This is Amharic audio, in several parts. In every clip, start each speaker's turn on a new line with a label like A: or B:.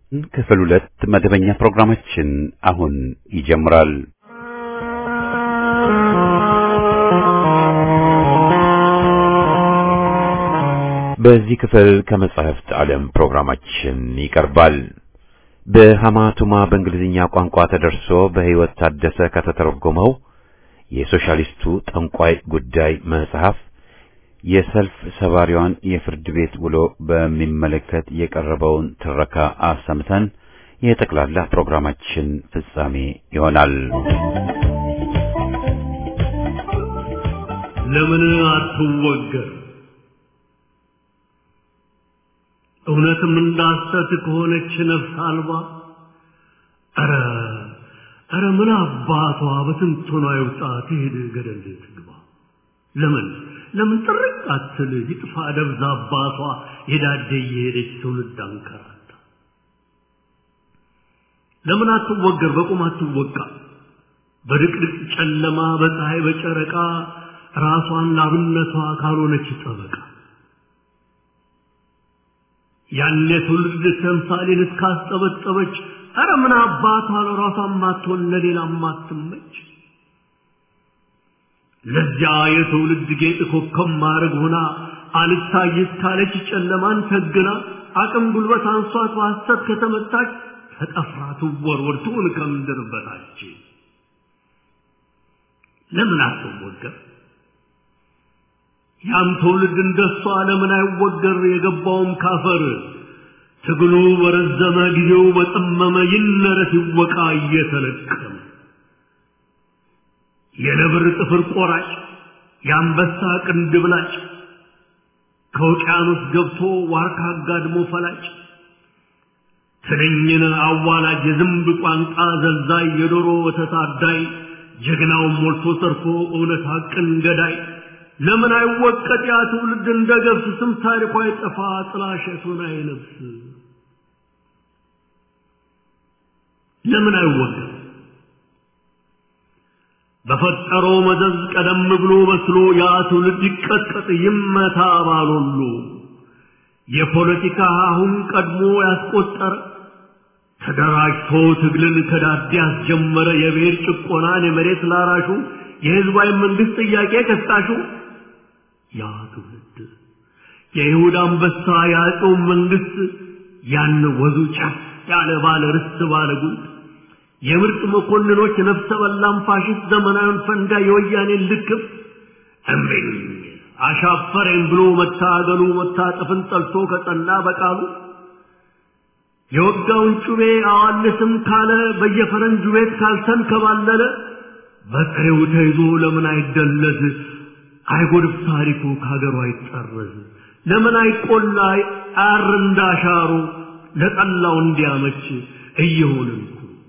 A: ክፍል ሁለት መደበኛ ፕሮግራማችን አሁን ይጀምራል። በዚህ ክፍል ከመጻሕፍት ዓለም ፕሮግራማችን ይቀርባል። በሐማቱማ በእንግሊዝኛ ቋንቋ ተደርሶ በሕይወት ታደሰ ከተተረጎመው የሶሻሊስቱ ጠንቋይ ጉዳይ መጽሐፍ የሰልፍ ሰባሪዋን የፍርድ ቤት ውሎ በሚመለከት የቀረበውን ትረካ አሰምተን የጠቅላላ ፕሮግራማችን ፍጻሜ ይሆናል።
B: ለምን አትወገር? እውነትም እንዳሰት ከሆነች ነፍስ አልባ ኧረ ኧረ ምን አባቷ በትንቶኗ ይውጣ ትሄድ ገደል ትግባ። ለምን ለምን ጥርቅ አትል ይጥፋ ደብዛ አባቷ የዳደ እየሄደች ትውልድ አንከራታ። ለምን አትወገር? በቁም አትወቃ። በድቅድቅ ጨለማ በፀሐይ በጨረቃ ራሷን ላብነቷ ካልሆነች ጠበቃ ያኔ ትውልድ ተምሳሌን እስካስጠበጠበች ኧረ ምን አባቷ ለራሷ ማትሆን ለሌላ ማትመች ለዚያ የትውልድ ጌጥ ኮከብ ማድረግ ሆና አልታይ እስካለች ጨለማን ተግና አቅም ጉልበት አንሷት በሐሰት ከተመታች ተጠፍራ ትወርወር ትሁን ከምድር በታች ለምን አትወገር? ያም ትውልድ እንደሷ ለምን አይወገር? የገባውም ካፈር ትግሉ በረዘመ ጊዜው በጠመመ ይነረት ይወቃ እየተለቀመ የነብር ጥፍር ቆራጭ የአንበሳ ቅንድብ ላጭ ከውቅያኖስ ገብቶ ዋርካ አጋድሞ ፈላጭ ትንኝን አዋላጅ የዝንብ ቋንቋ ዘልዛይ የዶሮ ወተት አዳይ ጀግናውን ሞልቶ ተርፎ እውነት ሐቅን ገዳይ ለምን አይወቀጥ ያ ትውልድ እንደ ገብስ ስም ታሪኳ አይጠፋ ጥላሸቱን አይለብስ ለምን አይወቀጥ በፈጠረው መዘዝ ቀደም ብሎ በስሎ ያ ትውልድ ይቀጥቀጥ ይመታ ባሎሉ የፖለቲካ አሁን ቀድሞ ያስቆጠረ ተደራጅቶ ትግልን ከዳዴ ያስጀመረ የብሔር ጭቆናን የመሬት ላራሹ የህዝባዊ መንግስት ጥያቄ ቀስቃሹ ያ ትውልድ የይሁዳ አንበሳ የአፄው መንግስት ያን ወዙ ጫፍ ያለ ባለ ርስት ባለ ጉልት የምርጥ መኮንኖች ነፍሰ በላም ፋሽስት ዘመናዊን ፈንጋ የወያኔን ልክፍ እምቢኝ አሻፈረኝ ብሎ መታገሉ መታጠፍን ጠልቶ ከጸና በቃሉ የወጋውን ጩቤ አዋልስም ካለ በየፈረንጁ ቤት ካልተንከባለለ በጥሬው ተይዞ ለምን አይደለዝ? አይጎድፍ ታሪኩ ከሀገሩ አይጠረዝ? ለምን አይቆላ አር እንዳሻሩ ለጠላው እንዲያመች እየሆንን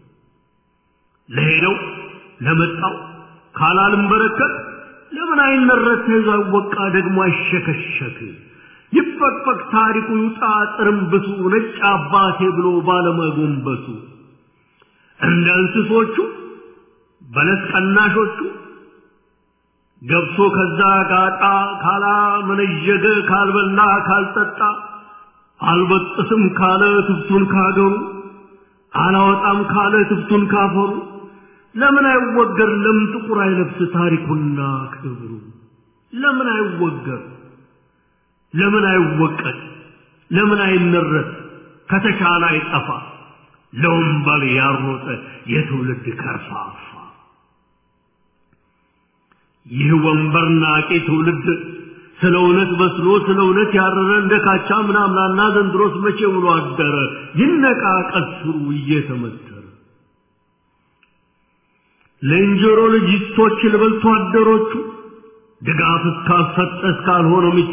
B: ለሄደው ለመጣው ካላልም በረከት ለምን አይነረት ተይዞ አይወቃ ደግሞ አይሸከሸክ ይፈቅፈቅ ታሪኩ ይውጣ ጥርምብሱ ነጭ አባቴ ብሎ ባለመጎንበሱ እንደ እንስሶቹ በለስ ቀናሾቹ ገብቶ ከዛ ጋጣ ካላ መነዠገ ካልበላ ካልጠጣ አልበጥስም ካለ ትብቱን ካገሩ አላወጣም ካለ ትብቱን ካፈሩ ለምን አይወገር? ለምን ጥቁር አይለብስ ታሪኩና ክብሩ? ለምን አይወገር? ለምን አይወቀድ? ለምን አይነረት? ከተቻለ አይጠፋ ለወንበል ያሮጠ የትውልድ ከርፋፋ ይህ ወንበር ናቂ ትውልድ ስለ እውነት በስሎ ስለ እውነት ያረረ እንደ ካቻ ምናምናና ዘንድሮስ መቼ ውሎ አደረ ይነቃ ቀስሩ እየተመተረ ለእንጀሮ ልጅቶች ልበልቶ አደሮቹ ድጋፍ እስካልሰጠ እስካልሆነ ምቹ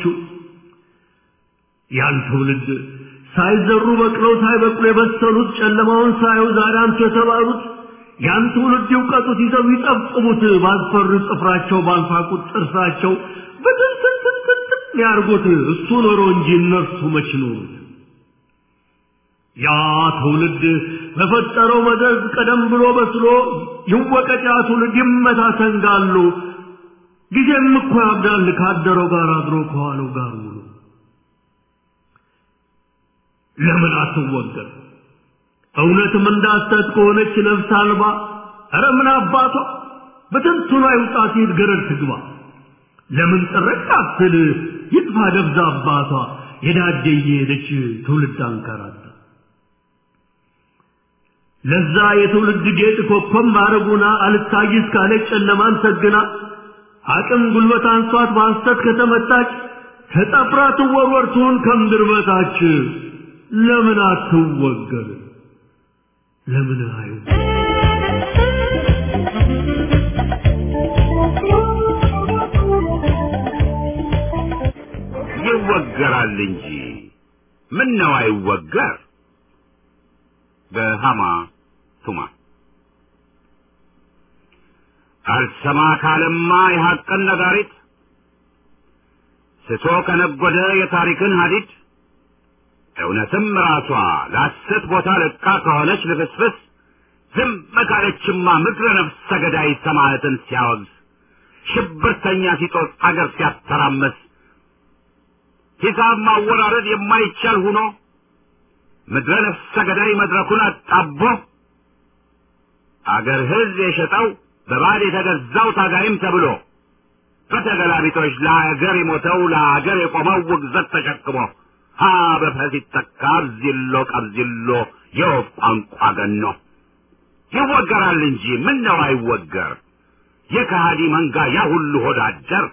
B: ያን ትውልድ ሳይዘሩ በቅለው ሳይበቅሉ የበሰሉት ጨለማውን ሳዩ ዛሬ አንቱ የተባሉት ያን ትውልድ ይውቀጡት ይዘው ይጠብጥቡት ባልፈሩ ጥፍራቸው ባልፋቁት ጥርሳቸው በትንትንትንትን ያርጉት እሱ ኖሮ እንጂ እነርሱ መች ኖሩት ያ ትውልድ በፈጠረው መዘዝ ቀደም ብሎ በስሎ ይወቀጥ ያ ትውልድ ይመታ ሰንጋሉ ጊዜም እኮ ያብዳል ካደረው ጋር አድሮ ከዋለው ጋር ውሎ ለምን አትወገር እውነትም እንዳሰት ከሆነች ነፍስ አልባ ኧረ ምን አባቷ በትንቱና ይውጣ ሲሄድ ገረድ ትግባ ለምን ጥረቅ አትል ይጥፋ ደብዛ አባቷ የዳደ እየሄደች ትውልድ አንከራታ ለዛ የትውልድ ጌጥ ኮከብ ማረጉና አልታይስ ካለች ጨለማን ሰግና አቅም ጉልበት አንሷት በሐሰት ከተመታች ተጠፍራ ትወርወር ትሁን ከምድር በታች ለምን አትወገር ለምን አዩ
A: ይወገራል እንጂ ምን ነው አይወገር በሃማ ቱማ አልሰማ ካለማ የሐቅን ነጋሪት ስቶ ከነጎደ የታሪክን ሀዲድ እውነትም ራሷ ለሐሰት ቦታ ለቃ ከሆነች ልፍስፍስ ዝም ካለችማ ምድረ ነፍሰ ገዳይ ሰማዕትን ሲያወግዝ ሽብርተኛ ሲጦስ አገር ሲያተራመስ ሂሳብ ማወራረድ የማይቻል ሁኖ ምድረ ነፍሰ ገዳይ መድረኩን አጣቦ አገር ሕዝብ የሸጠው በባዕድ የተገዛው ታጋይም ተብሎ በተገላቢጦች ለአገር የሞተው ለአገር የቆመው ውግዘት ተሸክሞ ሀ በፈ ሲተካ አብዚሎ ቀብዚሎ የወፍ ቋንቋ ገኖ ይወገራል እንጂ ምን ነው አይወገር የከሃዲ መንጋ ያ ሁሉ ሆዳደር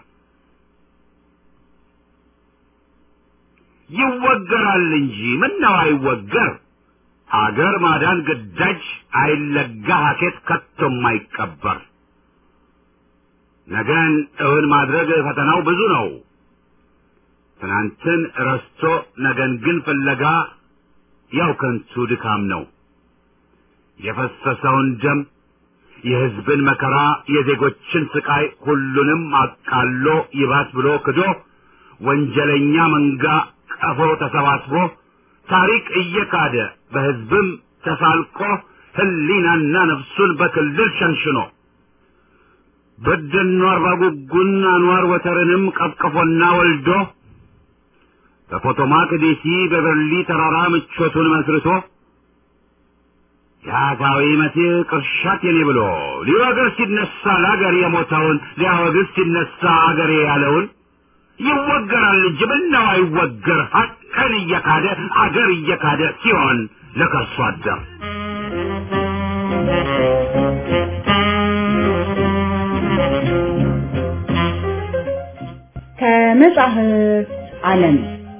A: ይወገራል እንጂ ምን ነው አይወገር አገር ማዳን ግዳጅ አይለጋ ሀኬት ከቶም አይቀበር ነገን እውን ማድረግ ፈተናው ብዙ ነው ትናንትን ረስቶ ነገን ግን ፍለጋ ያው ከንቱ ድካም ነው የፈሰሰውን ደም የሕዝብን መከራ የዜጎችን ስቃይ ሁሉንም አቃሎ ይባስ ብሎ ክዶ ወንጀለኛ መንጋ ቀፎ ተሰባስቦ ታሪክ እየካደ በሕዝብም ተሳልቆ ሕሊናና ነፍሱን በክልል ሸንሽኖ በደኖ አርባ ጉጉን አንዋር ወተርንም ቀፍቅፎና ወልዶ በፖቶማክ ዴሲ በበርሊ ተራራ ምቾቱን መስርቶ የአጋዊ መሲህ ቅርሻት የኔ ብሎ ሊወግር ሲነሳ ለአገር የሞተውን ሊያወግዝ ሲነሳ አገሬ ያለውን ይወገራል እንጂ ምነው አይወገር ሀቅን እየካደ አገር እየካደ ሲሆን ለከርሶ አደር
C: ከመጽሐፍ ዓለም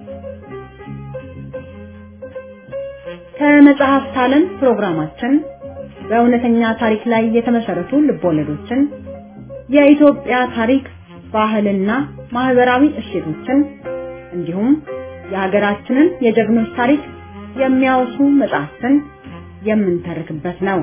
C: ከመጽሐፍት ዓለም ፕሮግራማችን በእውነተኛ ታሪክ ላይ የተመሰረቱ ልቦለዶችን የኢትዮጵያ ታሪክ ባህልና ማህበራዊ እሴቶችን እንዲሁም የሀገራችንን የጀግኖች ታሪክ የሚያወሱ መጽሐፍትን የምንተርክበት ነው።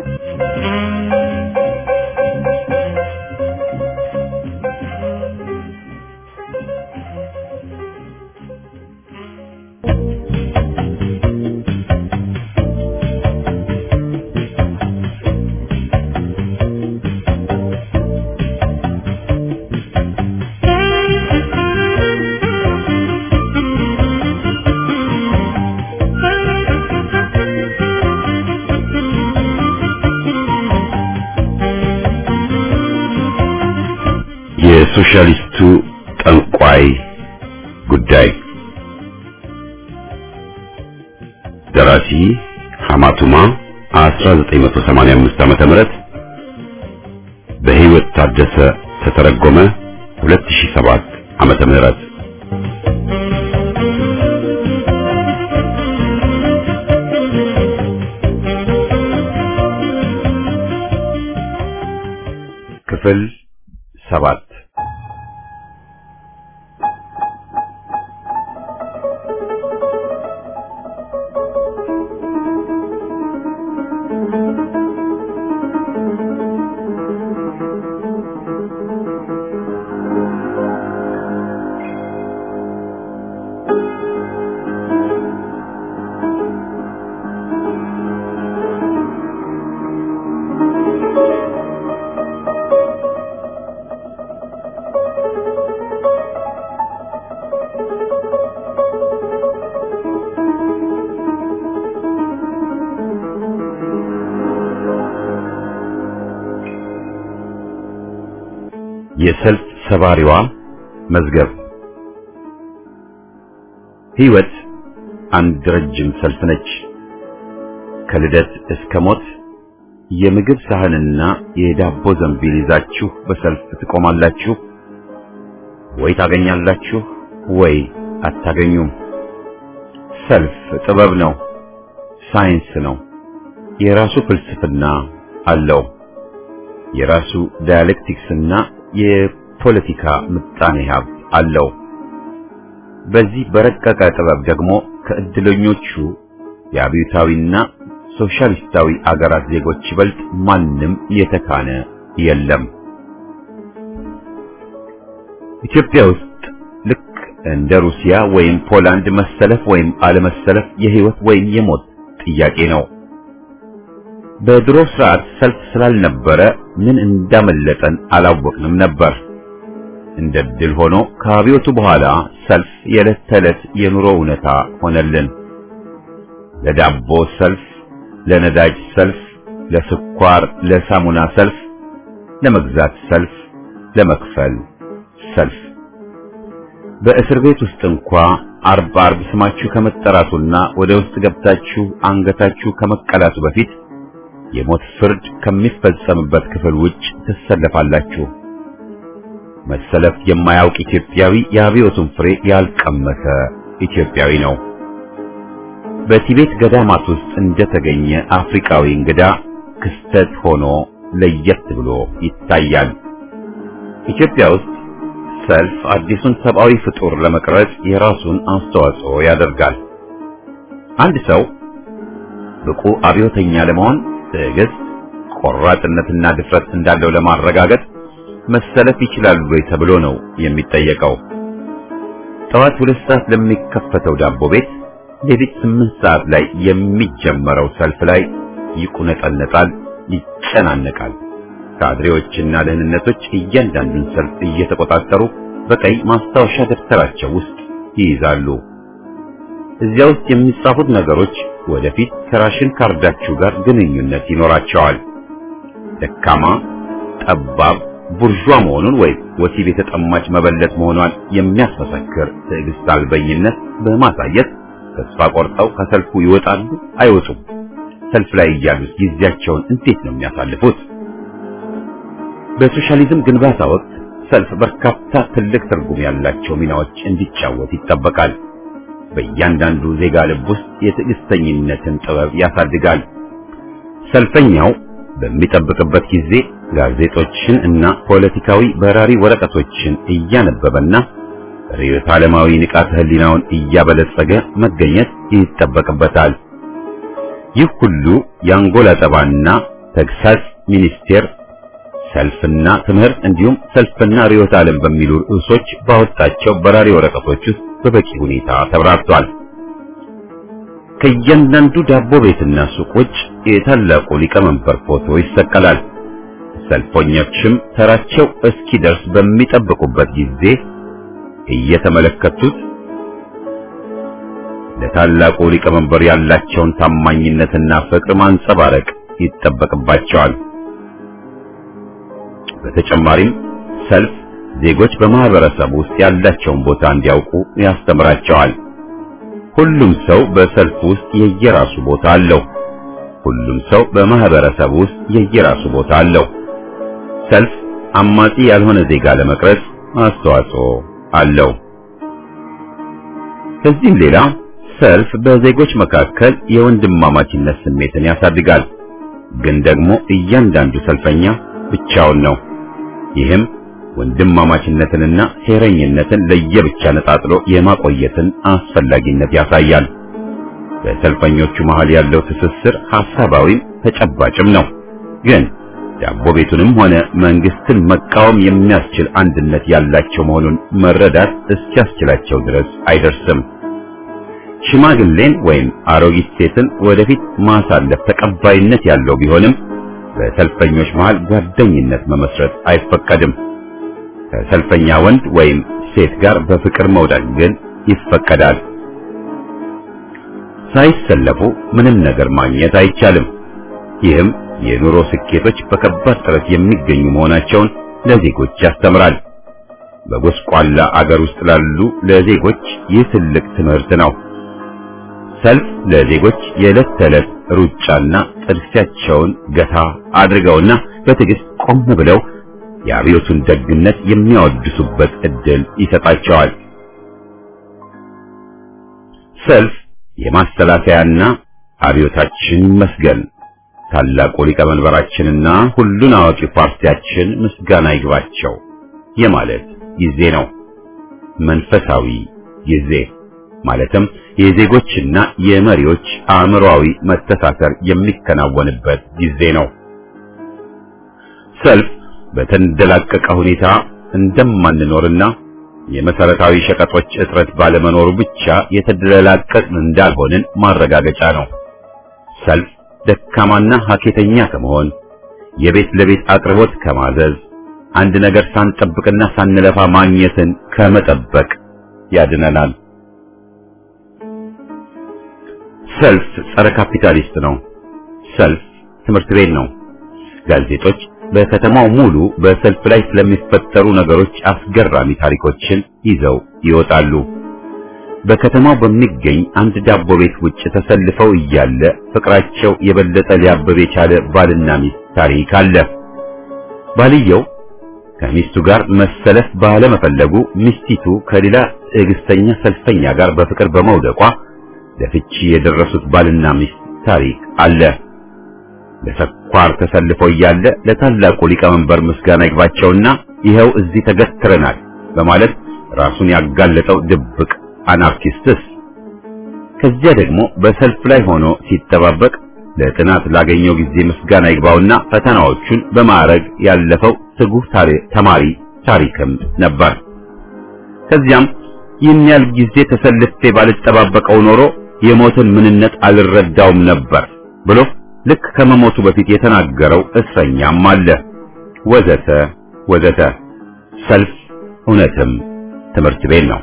A: የሶሻሊስቱ ጠንቋይ ጉዳይ ደራሲ ሐማቱማ 1985 ዓመተ ምህረት በህይወት ታደሰ ተተረጎመ 2007 ዓመተ ምህረት ክፍል ሰባት የሰልፍ ሰባሪዋ መዝገብ ሕይወት አንድ ረጅም ሰልፍ ነች። ከልደት እስከ ሞት የምግብ ሳህንና የዳቦ ዘንቢል ይዛችሁ በሰልፍ ትቆማላችሁ። ወይ ታገኛላችሁ ወይ አታገኙም። ሰልፍ ጥበብ ነው፣ ሳይንስ ነው። የራሱ ፍልስፍና አለው። የራሱ ዳያሌክቲክስና የፖለቲካ ምጣኔ ሀብት አለው። በዚህ በረቀቀ ጥበብ ደግሞ ከእድለኞቹ የአብዮታዊና ሶሻሊስታዊ አገራት ዜጎች ይበልጥ ማንም የተካነ የለም። ኢትዮጵያ ውስጥ ልክ እንደ ሩሲያ ወይም ፖላንድ መሰለፍ ወይም አለመሰለፍ የህይወት ወይም የሞት ጥያቄ ነው። በድሮ ስርዓት ሰልፍ ስላልነበረ ምን እንዳመለጠን አላወቅንም ነበር። እንደ ድል ሆኖ ከአብዮቱ በኋላ ሰልፍ የዕለት ተዕለት የኑሮ እውነታ ሆነልን። ለዳቦ ሰልፍ፣ ለነዳጅ ሰልፍ፣ ለስኳር፣ ለሳሙና ሰልፍ፣ ለመግዛት ሰልፍ፣ ለመክፈል ሰልፍ። በእስር ቤት ውስጥ እንኳ አርብ አርብ ስማችሁ ከመጠራቱና ወደ ውስጥ ገብታችሁ አንገታችሁ ከመቀላቱ በፊት የሞት ፍርድ ከሚፈጸምበት ክፍል ውጭ ትሰለፋላችሁ። መሰለፍ የማያውቅ ኢትዮጵያዊ የአብዮቱን ፍሬ ያልቀመሰ ኢትዮጵያዊ ነው። በቲቤት ገዳማት ውስጥ እንደተገኘ አፍሪካዊ እንግዳ ክስተት ሆኖ ለየት ብሎ ይታያል። ኢትዮጵያ ውስጥ ሰልፍ አዲሱን ሰብአዊ ፍጡር ለመቅረጽ የራሱን አስተዋጽኦ ያደርጋል። አንድ ሰው ብቁ አብዮተኛ ለመሆን ትዕግስት፣ ቆራጥነትና ድፍረት እንዳለው ለማረጋገጥ መሰለፍ ይችላሉ ወይ ተብሎ ነው የሚጠየቀው። ጠዋት ሁለት ሰዓት ለሚከፈተው ዳቦ ቤት ሌሊት ስምንት ሰዓት ላይ የሚጀመረው ሰልፍ ላይ ይቁነጠነጣል፣ ይጨናነቃል። ካድሬዎችና ደህንነቶች እያንዳንዱን ሰልፍ እየተቆጣጠሩ በቀይ ማስታወሻ ደብተራቸው ውስጥ ይይዛሉ። እዚያ ውስጥ የሚጻፉት ነገሮች ወደፊት ከራሽን ካርዳችሁ ጋር ግንኙነት ይኖራቸዋል። ደካማ፣ ጠባብ፣ ቡርዣ መሆኑን ወይም ወሲብ የተጠማች መበለት መሆኗን የሚያስመሰክር ትዕግስት አልበኝነት በማሳየት ተስፋ ቆርጠው ከሰልፉ ይወጣሉ አይወጡም? ሰልፍ ላይ እያሉት ጊዜያቸውን እንዴት ነው የሚያሳልፉት? በሶሻሊዝም ግንባታ ወቅት ሰልፍ በርካታ ትልቅ ትርጉም ያላቸው ሚናዎች እንዲጫወት ይጠበቃል። በእያንዳንዱ ዜጋ ልብ ውስጥ የትዕግስተኝነትን ጥበብ ያሳድጋል። ሰልፈኛው በሚጠብቅበት ጊዜ ጋዜጦችን እና ፖለቲካዊ በራሪ ወረቀቶችን እያነበበና ርዕዮተ ዓለማዊ ንቃተ ህሊናውን እያበለጸገ መገኘት ይጠበቅበታል። ይህ ሁሉ የአንጎላ ጠባና ተግሳጽ ሚኒስቴር ሰልፍና ትምህርት እንዲሁም ሰልፍና ርዕዮተ ዓለም በሚሉ ርዕሶች ባወጣቸው በራሪ ወረቀቶች ውስጥ በበቂ ሁኔታ ተብራርቷል። ከእያንዳንዱ ዳቦ ቤትና ሱቅ ውጭ የታላቁ ሊቀመንበር ፎቶ ይሰቀላል። ሰልፈኞችም ተራቸው እስኪደርስ በሚጠብቁበት ጊዜ እየተመለከቱት ለታላቁ ሊቀመንበር ያላቸውን ታማኝነትና ፍቅር ማንጸባረቅ ይጠበቅባቸዋል። በተጨማሪም ሰልፍ ዜጎች በማህበረሰብ ውስጥ ያላቸውን ቦታ እንዲያውቁ ያስተምራቸዋል። ሁሉም ሰው በሰልፍ ውስጥ የየራሱ ቦታ አለው። ሁሉም ሰው በማህበረሰብ ውስጥ የየራሱ ቦታ አለው። ሰልፍ አማጺ ያልሆነ ዜጋ ለመቅረጽ አስተዋጽኦ አለው። ከዚህም ሌላ ሰልፍ በዜጎች መካከል የወንድማማችነት ስሜትን ያሳድጋል። ግን ደግሞ እያንዳንዱ ሰልፈኛ ብቻውን ነው። ይህም ወንድማማችነትንና ሴረኝነትን ለየብቻ ነጣጥሎ የማቆየትን አስፈላጊነት ያሳያል። በሰልፈኞቹ መሃል ያለው ትስስር ሐሳባዊም ተጨባጭም ነው። ግን ዳቦ ቤቱንም ሆነ መንግስትን መቃወም የሚያስችል አንድነት ያላቸው መሆኑን መረዳት እስኪያስችላቸው ድረስ አይደርስም። ሽማግሌን ወይም አሮጊት ሴትን ወደፊት ማሳለፍ ተቀባይነት ያለው ቢሆንም በሰልፈኞች መሃል ጓደኝነት መመስረት አይፈቀድም። ከሰልፈኛ ወንድ ወይም ሴት ጋር በፍቅር መውደቅ ግን ይፈቀዳል። ሳይሰለፉ ምንም ነገር ማግኘት አይቻልም። ይህም የኑሮ ስኬቶች በከባድ ጥረት የሚገኙ መሆናቸውን ለዜጎች ያስተምራል። በጎስቋላ አገር ውስጥ ላሉ ለዜጎች ይህ ትልቅ ትምህርት ነው። ሰልፍ ለዜጎች የዕለት ተዕለት ሩጫና ጥድፊያቸውን ገታ አድርገውና በትዕግስት ቆም ብለው የአብዮቱን ደግነት የሚያወድሱበት ዕድል ይሰጣቸዋል። ሰልፍ የማስተላለፊያና አብዮታችን መስገን ታላቁ ሊቀመንበራችንና ሁሉን አዋቂ ፓርቲያችን ምስጋና ይግባቸው የማለት ጊዜ ነው። መንፈሳዊ ጊዜ ማለትም የዜጎችና የመሪዎች አእምሮአዊ መተሳሰር የሚከናወንበት ጊዜ ነው። ሰልፍ በተንደላቀቀ ሁኔታ እንደማንኖርና የመሰረታዊ ሸቀጦች እጥረት ባለመኖሩ ብቻ የተደላቀቅን እንዳልሆንን ማረጋገጫ ነው። ሰልፍ ደካማና ሀኬተኛ ከመሆን የቤት ለቤት አቅርቦት ከማዘዝ አንድ ነገር ሳንጠብቅና ሳንለፋ ማግኘትን ከመጠበቅ ያድነናል። ሰልፍ ጸረ ካፒታሊስት ነው። ሰልፍ ትምህርት ቤት ነው። ጋዜጦች በከተማው ሙሉ በሰልፍ ላይ ስለሚፈጠሩ ነገሮች አስገራሚ ታሪኮችን ይዘው ይወጣሉ። በከተማው በሚገኝ አንድ ዳቦ ቤት ውጭ ተሰልፈው እያለ ፍቅራቸው የበለጠ ሊያብብ የቻለ ባልና ሚስት ታሪክ አለ። ባልየው ከሚስቱ ጋር መሰለፍ ባለመፈለጉ ሚስቲቱ ከሌላ ትዕግስተኛ ሰልፈኛ ጋር በፍቅር በመውደቋ ለፍቺ የደረሱት ባልና ሚስት ታሪክ አለ። ለስኳር ተሰልፈው እያለ ለታላቁ ሊቀመንበር ምስጋና ይግባቸውና ይኸው እዚህ ተገትረናል በማለት ራሱን ያጋለጠው ድብቅ አናርኪስትስ ከዚያ ደግሞ በሰልፍ ላይ ሆኖ ሲጠባበቅ ለጥናት ላገኘው ጊዜ ምስጋና ይግባውና ፈተናዎቹን በማዕረግ ያለፈው ትጉህ ተማሪ ታሪክም ነበር። ከዚያም ይህን ያህል ጊዜ ተሰልፌ ባልጠባበቀው ኖሮ የሞትን ምንነት አልረዳውም ነበር ብሎ ልክ ከመሞቱ በፊት የተናገረው እስረኛም አለ። ወዘተ ወዘተ። ሰልፍ እውነትም ትምህርት ቤት ነው።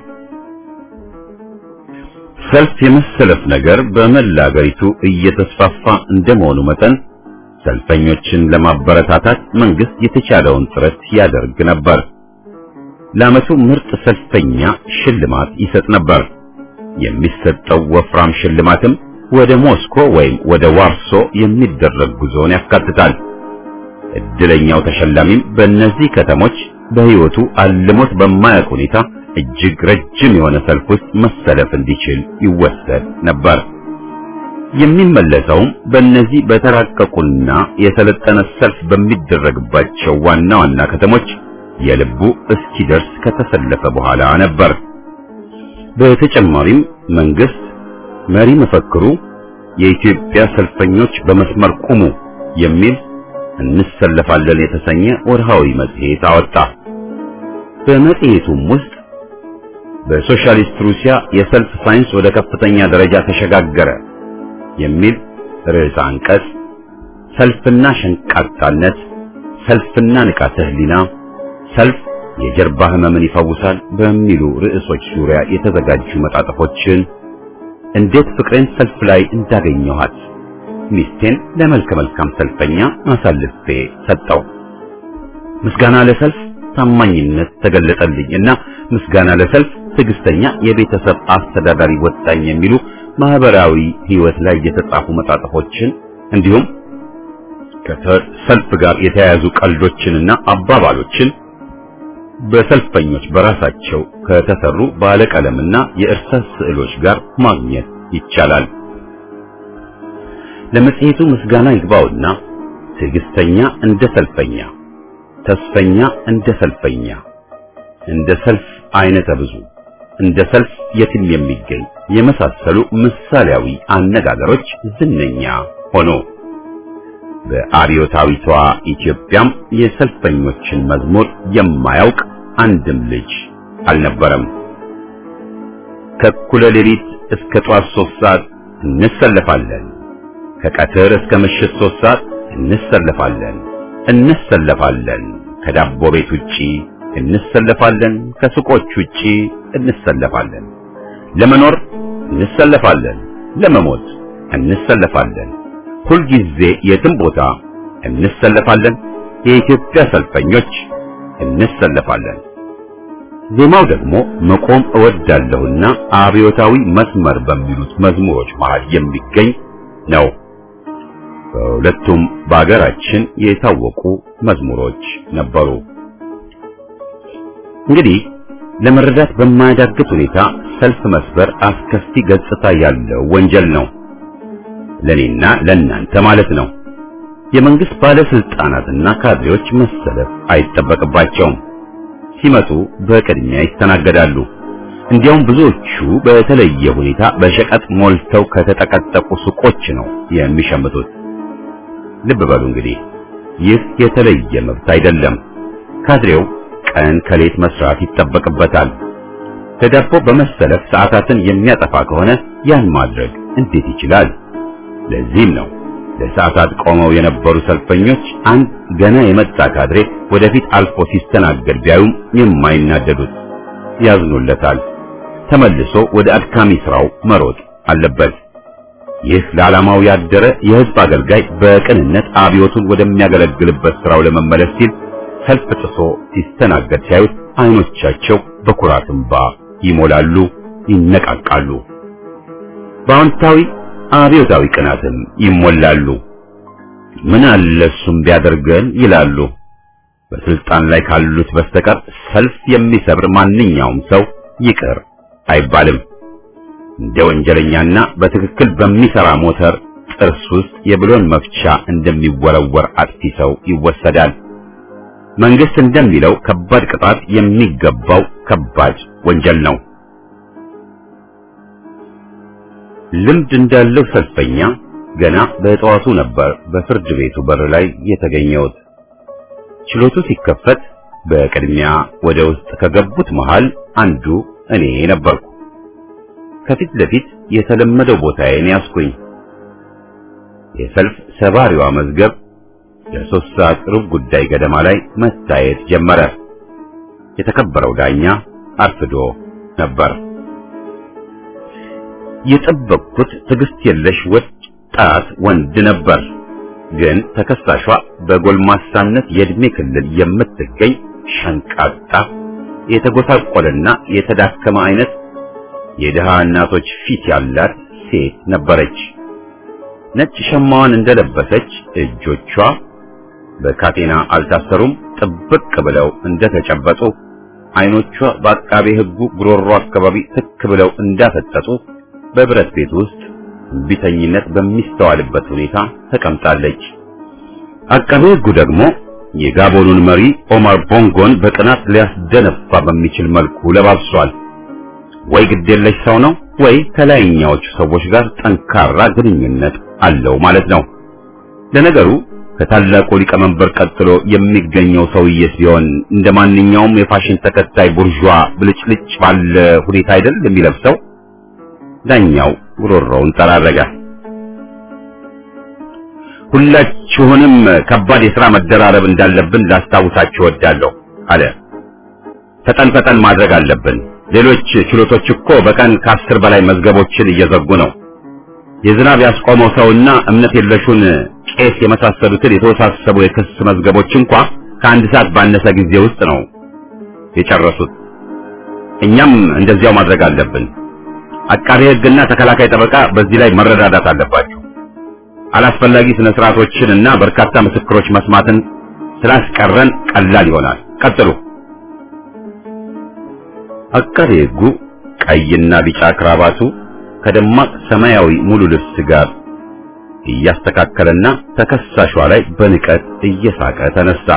A: ሰልፍ የመሰለፍ ነገር በመላ አገሪቱ እየተስፋፋ እንደመሆኑ መጠን ሰልፈኞችን ለማበረታታት መንግስት የተቻለውን ጥረት ያደርግ ነበር። ለዓመቱ ምርጥ ሰልፈኛ ሽልማት ይሰጥ ነበር። የሚሰጠው ወፍራም ሽልማትም ወደ ሞስኮ ወይም ወደ ዋርሶ የሚደረግ ጉዞን ያካትታል። እድለኛው ተሸላሚም በእነዚህ ከተሞች በሕይወቱ አልሞት በማያውቅ ሁኔታ እጅግ ረጅም የሆነ ሰልፍ ውስጥ መሰለፍ እንዲችል ይወሰድ ነበር። የሚመለሰውም በእነዚህ በተራቀቁና የሰለጠነ ሰልፍ በሚደረግባቸው ዋና ዋና ከተሞች የልቡ እስኪደርስ ከተሰለፈ በኋላ ነበር። በተጨማሪም መንግስት መሪ መፈክሩ የኢትዮጵያ ሰልፈኞች በመስመር ቁሙ የሚል እንሰለፋለን የተሰኘ ወርሃዊ መጽሔት አወጣ። በመጽሔቱም ውስጥ በሶሻሊስት ሩሲያ የሰልፍ ሳይንስ ወደ ከፍተኛ ደረጃ ተሸጋገረ የሚል ርዕሰ አንቀጽ፣ ሰልፍና ሸንቃጣነት፣ ሰልፍና ንቃተ ህሊና፣ ሰልፍ የጀርባ ህመምን ይፈውሳል በሚሉ ርዕሶች ዙሪያ የተዘጋጁ መጣጥፎችን እንዴት ፍቅሬን ሰልፍ ላይ እንዳገኘኋት ሚስቴን ለመልከ መልካም ሰልፈኛ አሳልፌ ሰጠው። ምስጋና ለሰልፍ ታማኝነት ተገለጠልኝ እና ምስጋና ለሰልፍ ትዕግስተኛ የቤተሰብ አስተዳዳሪ ወጣኝ የሚሉ ማህበራዊ ህይወት ላይ የተጻፉ መጣጥፎችን እንዲሁም ከሰልፍ ጋር የተያያዙ ቀልዶችንና አባባሎችን በሰልፈኞች በራሳቸው ከተሰሩ ባለቀለምና የእርሳስ ስዕሎች ጋር ማግኘት ይቻላል። ለመጽሔቱ ምስጋና ይግባውና ትዕግስተኛ እንደ ሰልፈኛ፣ ተስፈኛ እንደ ሰልፈኛ፣ እንደ ሰልፍ አይነተ ብዙ፣ እንደ ሰልፍ የትም የሚገኝ የመሳሰሉ ምሳሌያዊ አነጋገሮች ዝነኛ ሆኖ በአብዮታዊቷ ኢትዮጵያም የሰልፈኞችን መዝሙር የማያውቅ አንድም ልጅ አልነበረም። ከእኩለ ሌሊት እስከ ጧት ሶስት ሰዓት እንሰለፋለን፣ ከቀትር እስከ ምሽት ሶስት ሰዓት እንሰለፋለን እንሰለፋለን፣ ከዳቦ ቤት ውጪ እንሰለፋለን፣ ከሱቆች ውጪ እንሰለፋለን፣ ለመኖር እንሰለፋለን፣ ለመሞት እንሰለፋለን ሁልጊዜ የትም ቦታ እንሰለፋለን። የኢትዮጵያ ሰልፈኞች እንሰለፋለን። ዜማው ደግሞ መቆም እወዳለሁና አብዮታዊ መስመር በሚሉት መዝሙሮች መሃል የሚገኝ ነው። በሁለቱም በአገራችን የታወቁ መዝሙሮች ነበሩ። እንግዲህ ለመረዳት በማያዳግት ሁኔታ ሰልፍ መስበር አስከፊ ገጽታ ያለው ወንጀል ነው። ለኔና ለእናንተ ማለት ነው። የመንግስት ባለስልጣናትና ካድሬዎች መሰለፍ አይጠበቅባቸውም። ሲመጡ በቅድሚያ ይስተናገዳሉ። እንዲያውም ብዙዎቹ በተለየ ሁኔታ በሸቀጥ ሞልተው ከተጠቀጠቁ ሱቆች ነው የሚሸምቱት። ልብ በሉ እንግዲህ ይህ የተለየ መብት አይደለም። ካድሬው ቀን ከሌት መስራት ይጠበቅበታል። ተዳቦ በመሰለፍ ሰዓታትን የሚያጠፋ ከሆነ ያን ማድረግ እንዴት ይችላል? ለዚህም ነው ለሰዓታት ቆመው የነበሩ ሰልፈኞች አንድ ገና የመጣ ካድሬ ወደፊት አልፎ ሲስተናገድ ቢያዩም የማይናደዱት፣ ያዝኑለታል። ተመልሶ ወደ አድካሚ ስራው መሮጥ አለበት። ይህ ለዓላማው ያደረ የህዝብ አገልጋይ በቅንነት አብዮቱን ወደሚያገለግልበት ስራው ለመመለስ ሲል ሰልፍ ጥሶ ሲስተናገድ ሲያዩት አይኖቻቸው በኩራት እንባ ይሞላሉ፣ ይነቃቃሉ። በአዎንታዊ አብዮታዊ ቅናትም ይሞላሉ። ምን አለ እሱም ቢያደርገን ይላሉ። በስልጣን ላይ ካሉት በስተቀር ሰልፍ የሚሰብር ማንኛውም ሰው ይቅር አይባልም። እንደ ወንጀለኛና በትክክል በሚሰራ ሞተር ጥርስ ውስጥ የብሎን መፍቻ እንደሚወረወር አጥፊ ሰው ይወሰዳል። መንግስት እንደሚለው ከባድ ቅጣት የሚገባው ከባድ ወንጀል ነው። ልምድ እንዳለው ሰልፈኛ ገና በጠዋቱ ነበር በፍርድ ቤቱ በር ላይ የተገኘሁት። ችሎቱ ሲከፈት በቅድሚያ ወደ ውስጥ ከገቡት መሃል አንዱ እኔ ነበርኩ። ከፊት ለፊት የተለመደው ቦታዬን ያስኩኝ። የሰልፍ ሰባሪዋ መዝገብ ለሶስት ሰዓት ሩብ ጉዳይ ገደማ ላይ መታየት ጀመረ። የተከበረው ዳኛ አርፍዶ ነበር። የጠበቅኩት ትዕግስት የለሽ ወጣት ወንድ ነበር። ግን ተከሳሿ በጎልማሳነት የእድሜ ክልል የምትገኝ ሸንቃጣ፣ የተጎሳቆለና የተዳከመ አይነት የድሃ እናቶች ፊት ያላት ሴት ነበረች። ነጭ ሸማዋን እንደለበሰች እጆቿ በካቴና አልታሰሩም፣ ጥብቅ ብለው እንደተጨበጡ፣ አይኖቿ በአቃቤ ሕጉ ጉሮሮ አካባቢ ትክ ብለው እንዳፈጠጡ በብረት ቤት ውስጥ ቢተኝነት በሚስተዋልበት ሁኔታ ተቀምጣለች። አቃቤ ሕጉ ደግሞ የጋቦኑን መሪ ኦማር ቦንጎን በቅናት ሊያስደነፋ በሚችል መልኩ ለባብሷል። ወይ ግዴለሽ ሰው ነው ወይ ከላይኛዎቹ ሰዎች ጋር ጠንካራ ግንኙነት አለው ማለት ነው። ለነገሩ ከታላቁ ሊቀመንበር ቀጥሎ የሚገኘው ሰውዬስ ቢሆን እንደ ማንኛውም የፋሽን ተከታይ ቡርዣ ብልጭልጭ ባለ ሁኔታ አይደል የሚለብሰው? ዳኛው ጉሮሮውን ጠራረገ። ሁላችሁንም ከባድ የሥራ መደራረብ እንዳለብን ላስታውሳችሁ እወዳለሁ አለ። ፈጠን ፈጠን ማድረግ አለብን። ሌሎች ችሎቶች እኮ በቀን ከአስር በላይ መዝገቦችን እየዘጉ ነው። የዝናብ ያስቆመው ሰውና እምነት የለሹን ቄስ የመሳሰሉትን የተወሳሰቡ የክስ መዝገቦች እንኳ ከአንድ ሰዓት ባነሰ ጊዜ ውስጥ ነው የጨረሱት። እኛም እንደዚያው ማድረግ አለብን። አቃቤ ሕግና ተከላካይ ጠበቃ በዚህ ላይ መረዳዳት አለባቸው። አላስፈላጊ ስነ ስርዓቶችን እና በርካታ ምስክሮች መስማትን ስላስቀረን ቀላል ይሆናል። ቀጥሉ። አቃቤ ሕጉ ቀይና ቢጫ ክራባቱ ከደማቅ ሰማያዊ ሙሉ ልብስ ጋር እያስተካከለና ተከሳሿ ላይ በንቀት እየሳቀ ተነሳ።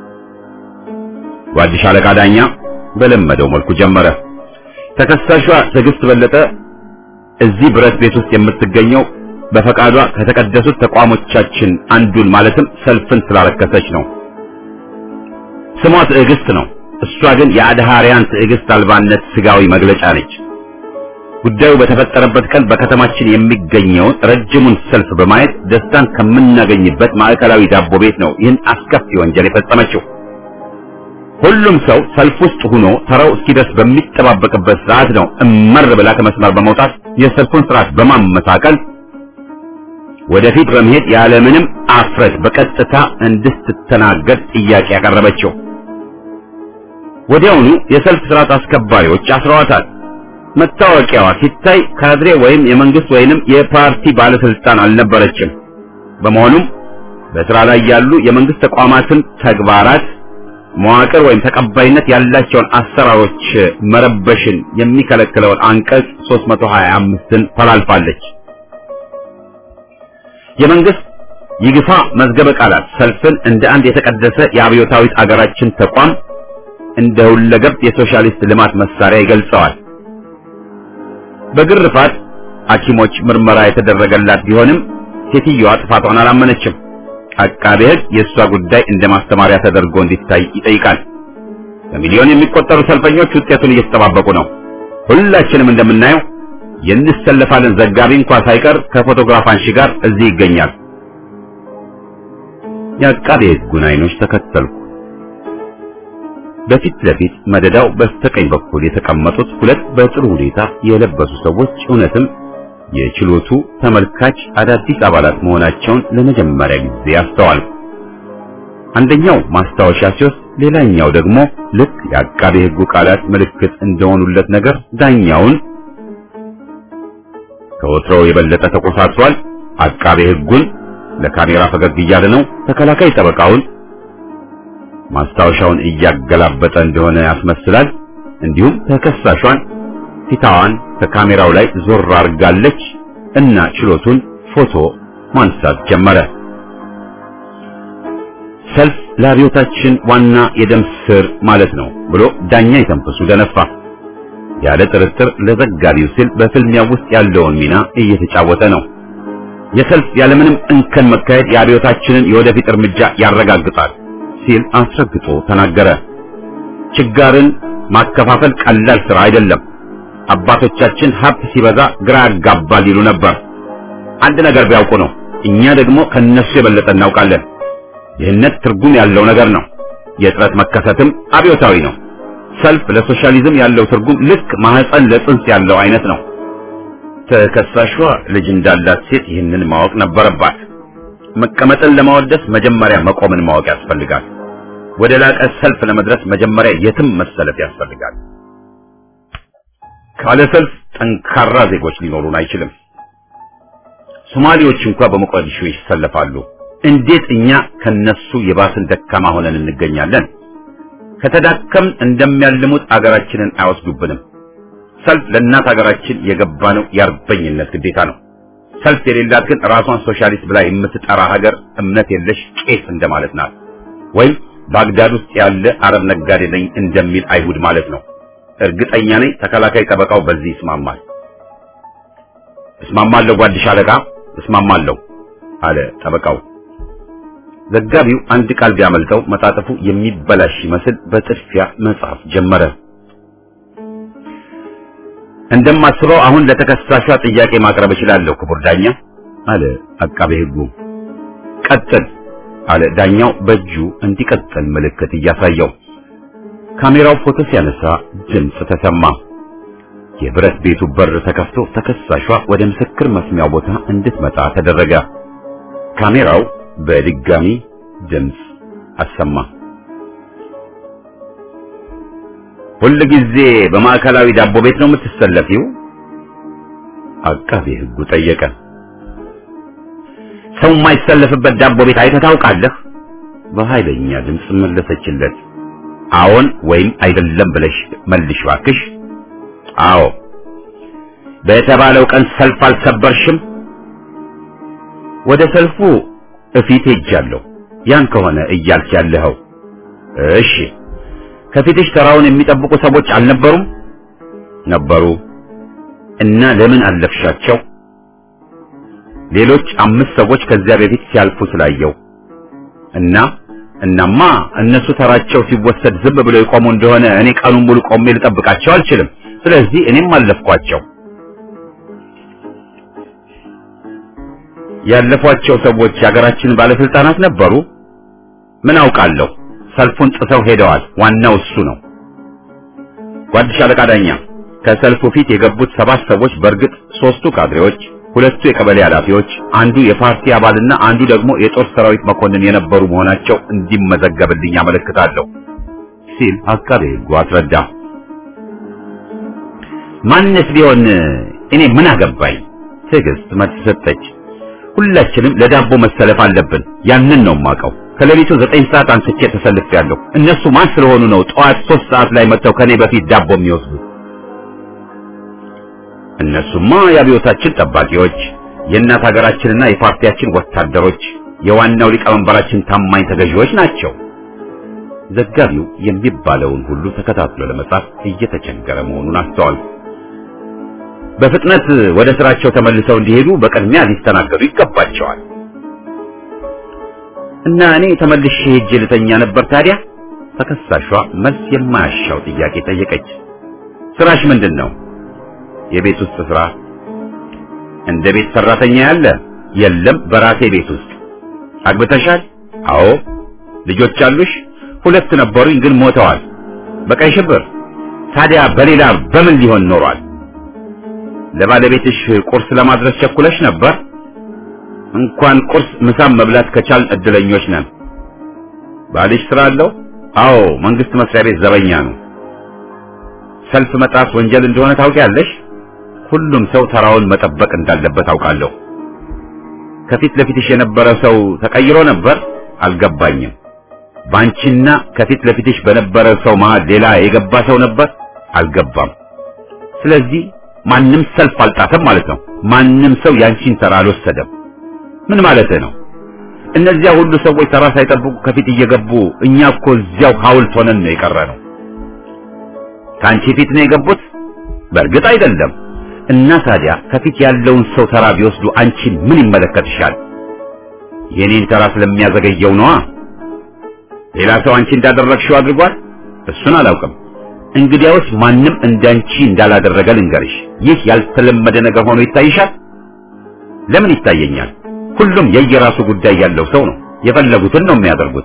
A: ጓድሽ አለቃ ዳኛ በለመደው መልኩ ጀመረ። ተከሳሿ ትዕግስት በለጠ እዚህ ብረት ቤት ውስጥ የምትገኘው በፈቃዷ ከተቀደሱት ተቋሞቻችን አንዱን ማለትም ሰልፍን ስላረከሰች ነው። ስሟ ትዕግስት ነው። እሷ ግን የአድሃሪያን ትዕግስት አልባነት ስጋዊ መግለጫ ነች። ጉዳዩ በተፈጠረበት ቀን በከተማችን የሚገኘውን ረጅሙን ሰልፍ በማየት ደስታን ከምናገኝበት ማዕከላዊ ዳቦ ቤት ነው ይህን አስከፊ ወንጀል የፈጸመችው። ሁሉም ሰው ሰልፍ ውስጥ ሆኖ ተራው እስኪደርስ በሚጠባበቅበት ሰዓት ነው እመር ብላ ከመስመር በመውጣት የሰልፉን ስርዓት በማመሳቀል ወደፊት በመሄድ ያለምንም አፍረት በቀጥታ እንድትተናገድ ጥያቄ ያቀረበችው። ወዲያውኑ የሰልፍ ስርዓት አስከባሪዎች አስረዋታል። መታወቂያዋ ሲታይ ካድሬ ወይም የመንግስት ወይንም የፓርቲ ባለስልጣን አልነበረችም። በመሆኑም በስራ ላይ ያሉ የመንግስት ተቋማትን ተግባራት መዋቅር ወይም ተቀባይነት ያላቸውን አሰራሮች መረበሽን የሚከለክለውን አንቀጽ 325ን ተላልፋለች። የመንግስት ይግፋ መዝገበ ቃላት ሰልፍን እንደ አንድ የተቀደሰ የአብዮታዊት አገራችን ተቋም እንደ ሁለገብ የሶሻሊስት ልማት መሳሪያ ይገልጸዋል። በግርፋት ሐኪሞች ምርመራ የተደረገላት ቢሆንም ሴትዮዋ ጥፋቷን አላመነችም። አቃቤ ሕግ የእሷ ጉዳይ እንደ ማስተማሪያ ተደርጎ እንዲታይ ይጠይቃል። በሚሊዮን የሚቆጠሩ ሰልፈኞች ውጤቱን እየተጠባበቁ ነው። ሁላችንም እንደምናየው የንሰለፋለን ዘጋቢ እንኳ ሳይቀር ከፎቶግራፍ አንሺ ጋር እዚህ ይገኛል። የአቃቤ ሕጉን አይኖች ተከተልኩ። በፊት ለፊት መደዳው በስተቀኝ በኩል የተቀመጡት ሁለት በጥሩ ሁኔታ የለበሱ ሰዎች እውነትም የችሎቱ ተመልካች አዳዲስ አባላት መሆናቸውን ለመጀመሪያ ጊዜ አስተዋልኩ። አንደኛው ማስታወሻ ሲወስድ፣ ሌላኛው ደግሞ ልክ የአቃቤ ሕጉ ቃላት ምልክት እንደሆኑለት ነገር ዳኛውን ከወትሮው የበለጠ ተቆሳስሯል። አቃቤ ሕጉን ለካሜራ ፈገግ እያለ ነው። ተከላካይ ጠበቃውን ማስታወሻውን እያገላበጠ እንደሆነ ያስመስላል። እንዲሁም ተከሳሿን ፊታዋን ከካሜራው ላይ ዞር አድርጋለች እና ችሎቱን ፎቶ ማንሳት ጀመረ። ሰልፍ ለአብዮታችን ዋና የደም ስር ማለት ነው ብሎ ዳኛ የተንፈሱ ደነፋ። ያለ ጥርጥር ለዘጋቢው ሲል በፍልሚያ ውስጥ ያለውን ሚና እየተጫወተ ነው። የሰልፍ ያለምንም እንከን መካሄድ የአብዮታችንን የወደፊት እርምጃ ያረጋግጣል ሲል አስረግጦ ተናገረ። ችጋርን ማከፋፈል ቀላል ስራ አይደለም። አባቶቻችን ሀብት ሲበዛ ግራ ያጋባል ይሉ ነበር። አንድ ነገር ቢያውቁ ነው። እኛ ደግሞ ከነሱ የበለጠ እናውቃለን። ይህነት ትርጉም ያለው ነገር ነው። የጥረት መከሰትም አብዮታዊ ነው። ሰልፍ ለሶሻሊዝም ያለው ትርጉም ልክ ማህፀን ለጽንስ ያለው አይነት ነው። ተከሳሿ ልጅ እንዳላት ሴት ይህንን ማወቅ ነበረባት። መቀመጥን ለማወደስ መጀመሪያ መቆምን ማወቅ ያስፈልጋል። ወደ ላቀ ሰልፍ ለመድረስ መጀመሪያ የትም መሰለፍ ያስፈልጋል። ካለ ሰልፍ ጠንካራ ዜጎች ሊኖሩን አይችልም። ሶማሌዎች እንኳን በሞቃዲሾ ይሰለፋሉ። እንዴት እኛ ከነሱ የባስን ደካማ ሆነን እንገኛለን? ከተዳከም እንደሚያልሙት አገራችንን አይወስዱብንም። ሰልፍ ለእናት አገራችን የገባነው የአርበኝነት ግዴታ ነው። ሰልፍ የሌላት ግን ራሷን ሶሻሊስት ብላ የምትጠራ ሀገር እምነት የለሽ ቄስ እንደማለት ናት። ወይም ባግዳድ ውስጥ ያለ አረብ ነጋዴ ነኝ እንደሚል አይሁድ ማለት ነው። እርግጠኛ ነኝ ተከላካይ ጠበቃው በዚህ ይስማማል። እስማማለሁ ጓድሽ አለቃ እስማማለሁ አለ ጠበቃው። ዘጋቢው አንድ ቃል ቢያመልጠው መጣጥፉ የሚበላሽ ይመስል በጥድፊያ መጻፍ ጀመረ። እንደማስበው አሁን ለተከሳሿ ጥያቄ ማቅረብ እችላለሁ ክቡር ዳኛ አለ አቃቤ ሕጉ። ቀጥል አለ ዳኛው በእጁ እንዲቀጥል ምልክት እያሳየው። ካሜራው ፎቶ ሲያነሳ ድምፅ ተሰማ። የብረት ቤቱ በር ተከፍቶ ተከሳሿ ወደ ምስክር መስሚያው ቦታ እንድትመጣ ተደረገ። ካሜራው በድጋሚ ድምፅ አሰማ። ሁል ጊዜ በማዕከላዊ ዳቦ ቤት ነው የምትሰለፊው? አቃቤ ሕጉ ጠየቀ። ሰው የማይሰለፍበት ዳቦ ቤት አይተህ ታውቃለህ? በኃይለኛ ድምፅ መለሰችለት። አዎን ወይም አይደለም ብለሽ መልሽ ባክሽ። አዎ። በተባለው ቀን ሰልፍ አልሰበርሽም? ወደ ሰልፉ እፊት ሄጃለሁ። ያን ከሆነ እያልክ ያለኸው እሺ። ከፊትሽ ተራውን የሚጠብቁ ሰዎች አልነበሩም? ነበሩ። እና ለምን አለፍሻቸው? ሌሎች አምስት ሰዎች ከዚያ በፊት ሲያልፉ ስላየው እና እናማ እነሱ ተራቸው ሲወሰድ ዝም ብለው የቆሙ እንደሆነ እኔ ቀኑን ሙሉ ቆሜ ልጠብቃቸው አልችልም። ስለዚህ እኔም አለፍኳቸው። ያለፏቸው ሰዎች የሀገራችን ባለስልጣናት ነበሩ? ምን አውቃለሁ። ሰልፉን ጥሰው ሄደዋል። ዋናው እሱ ነው። ጓድ ሻለቃ ዳኛ፣ ከሰልፉ ፊት የገቡት ሰባት ሰዎች በእርግጥ ሶስቱ ካድሬዎች፣ ሁለቱ የቀበሌ ኃላፊዎች፣ አንዱ የፓርቲ አባልና አንዱ ደግሞ የጦር ሰራዊት መኮንን የነበሩ መሆናቸው እንዲመዘገብልኝ አመለክታለሁ። ሲል አቃቤ ሕጉ አስረዳ። ማንስ ቢሆን እኔ ምን አገባኝ? ትዕግስት መልስ ሰጠች። ሁላችንም ለዳቦ መሰለፍ አለብን። ያንን ነው የማውቀው። ከሌሊቱ ዘጠኝ ሰዓት አንስቼ ተሰልፌያለሁ። እነሱ ማን ስለሆኑ ነው ጠዋት ሶስት ሰዓት ላይ መጥተው ከኔ በፊት ዳቦ የሚወስዱት? እነሱማ የአብዮታችን ጠባቂዎች፣ የእናት ሀገራችንና የፓርቲያችን ወታደሮች፣ የዋናው ሊቀመንበራችን ታማኝ ተገዢዎች ናቸው። ዘጋቢው የሚባለውን ሁሉ ተከታትሎ ለመጻፍ እየተቸገረ መሆኑን አስተዋል። በፍጥነት ወደ ስራቸው ተመልሰው እንዲሄዱ በቅድሚያ ሊስተናገዱ ይገባቸዋል። እና እኔ ተመልሼ ሄጄ ልተኛ ነበር። ታዲያ ተከሳሿ መልስ የማያሻው ጥያቄ ጠየቀች። ስራሽ ምንድን ነው? የቤት ውስጥ ስራ። እንደ ቤት ሰራተኛ ያለ የለም፣ በራሴ ቤት ውስጥ። አግብተሻል? አዎ። ልጆች አሉሽ? ሁለት ነበሩኝ፣ ግን ሞተዋል በቀይ ሽብር። ታዲያ በሌላ በምን ሊሆን ኖሯል? ለባለቤትሽ ቁርስ ለማድረስ ቸኩለሽ ነበር? እንኳን ቁርስ ምሳም መብላት ከቻልን እድለኞች ነን። ባልሽ ስራ አለው? አዎ፣ መንግስት መስሪያ ቤት ዘበኛ ነው። ሰልፍ መጣስ ወንጀል እንደሆነ ታውቂያለሽ? ሁሉም ሰው ተራውን መጠበቅ እንዳለበት አውቃለሁ። ከፊት ለፊትሽ የነበረ ሰው ተቀይሮ ነበር? አልገባኝም። ባንቺና ከፊት ለፊትሽ በነበረ ሰው መሃል ሌላ የገባ ሰው ነበር? አልገባም። ስለዚህ ማንም ሰልፍ አልጣሰም ማለት ነው። ማንም ሰው ያንቺን ተራ አልወሰደም። ምን ማለት ነው? እነዚያ ሁሉ ሰዎች ተራ ሳይጠብቁ ከፊት እየገቡ እኛ እኮ እዚያው ሐውልት ሆነን ነው የቀረነው። ከአንቺ ፊት ነው የገቡት? በእርግጥ አይደለም። እና ታዲያ ከፊት ያለውን ሰው ተራ ቢወስዱ አንቺን ምን ይመለከትሻል? የኔን ተራ ስለሚያዘገየው ነዋ። ሌላ ሰው አንቺ እንዳደረግሽው አድርጓል? እሱን አላውቅም። እንግዲያውስ ማንም እንዳንቺ እንዳላደረገ ልንገርሽ። ይህ ያልተለመደ ነገር ሆኖ ይታይሻል? ለምን ይታየኛል? ሁሉም የየራሱ ጉዳይ ያለው ሰው ነው። የፈለጉትን ነው የሚያደርጉት።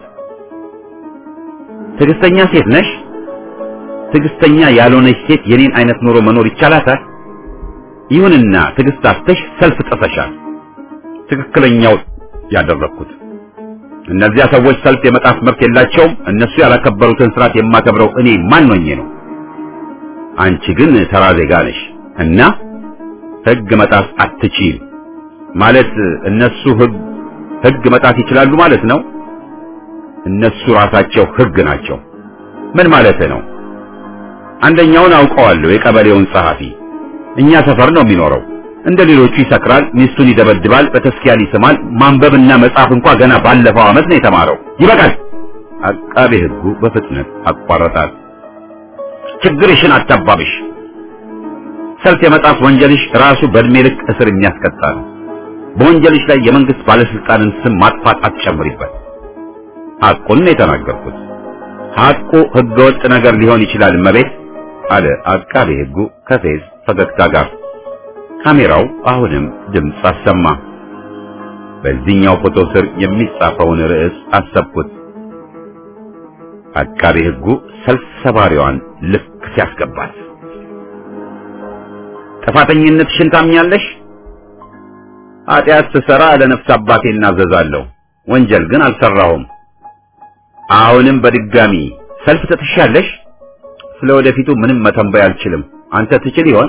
A: ትዕግስተኛ ሴት ነሽ? ትዕግስተኛ ያልሆነች ሴት የኔን አይነት ኑሮ መኖር ይቻላታል? ይሁንና ትዕግስት አጥተሽ ሰልፍ ጥሰሻል። ትክክለኛው ያደረግኩት እነዚያ ሰዎች ሰልፍ የመጣፍ መብት የላቸውም። እነሱ ያላከበሩትን ስርዓት የማከብረው እኔ ማን ሆኜ ነው? አንቺ ግን ተራ ዜጋ ነሽ እና ህግ መጣፍ አትችይም ማለት እነሱ ህግ ህግ መጣፍ ይችላሉ ማለት ነው። እነሱ ራሳቸው ህግ ናቸው። ምን ማለት ነው? አንደኛውን አውቀዋለሁ፣ የቀበሌውን ጸሐፊ እኛ ሰፈር ነው የሚኖረው። እንደ ሌሎቹ ይሰክራል፣ ሚስቱን ይደበድባል፣ በተስኪያል ይስማል። ማንበብና መጻፍ እንኳ ገና ባለፈው ዓመት ነው የተማረው። ይበቃል። አቃቤ ህጉ በፍጥነት አቋረጣት። ችግርሽን አታባብሽ። ሰልፍ የመጣፍ ወንጀልሽ ራሱ በእድሜ ልክ እስር የሚያስቀጣ ነው። በወንጀልሽ ላይ የመንግስት ባለስልጣንን ስም ማጥፋት አትጨምሪበት። ሐቁን ነው የተናገርኩት። ሐቁ ህገወጥ ነገር ሊሆን ይችላል እመቤት አለ አቃቤ ህጉ ከፌዝ ፈገግታ ጋር። ካሜራው አሁንም ድምፅ አሰማ። በዚህኛው ፎቶ ስር የሚጻፈውን ርዕስ አሰብኩት። አቃቤ ህጉ ሰልፍ ሰባሪዋን ልክ ሲያስገባት ጥፋተኝነትሽን ታምኛለሽ? ኃጢአት ስሰራ ለነፍስ አባቴ እናዘዛለሁ፣ ወንጀል ግን አልሰራሁም። አሁንም በድጋሚ ሰልፍ ትጥሻለሽ? ስለ ወደፊቱ ምንም መተንበይ አልችልም። አንተ ትችል ይሆን?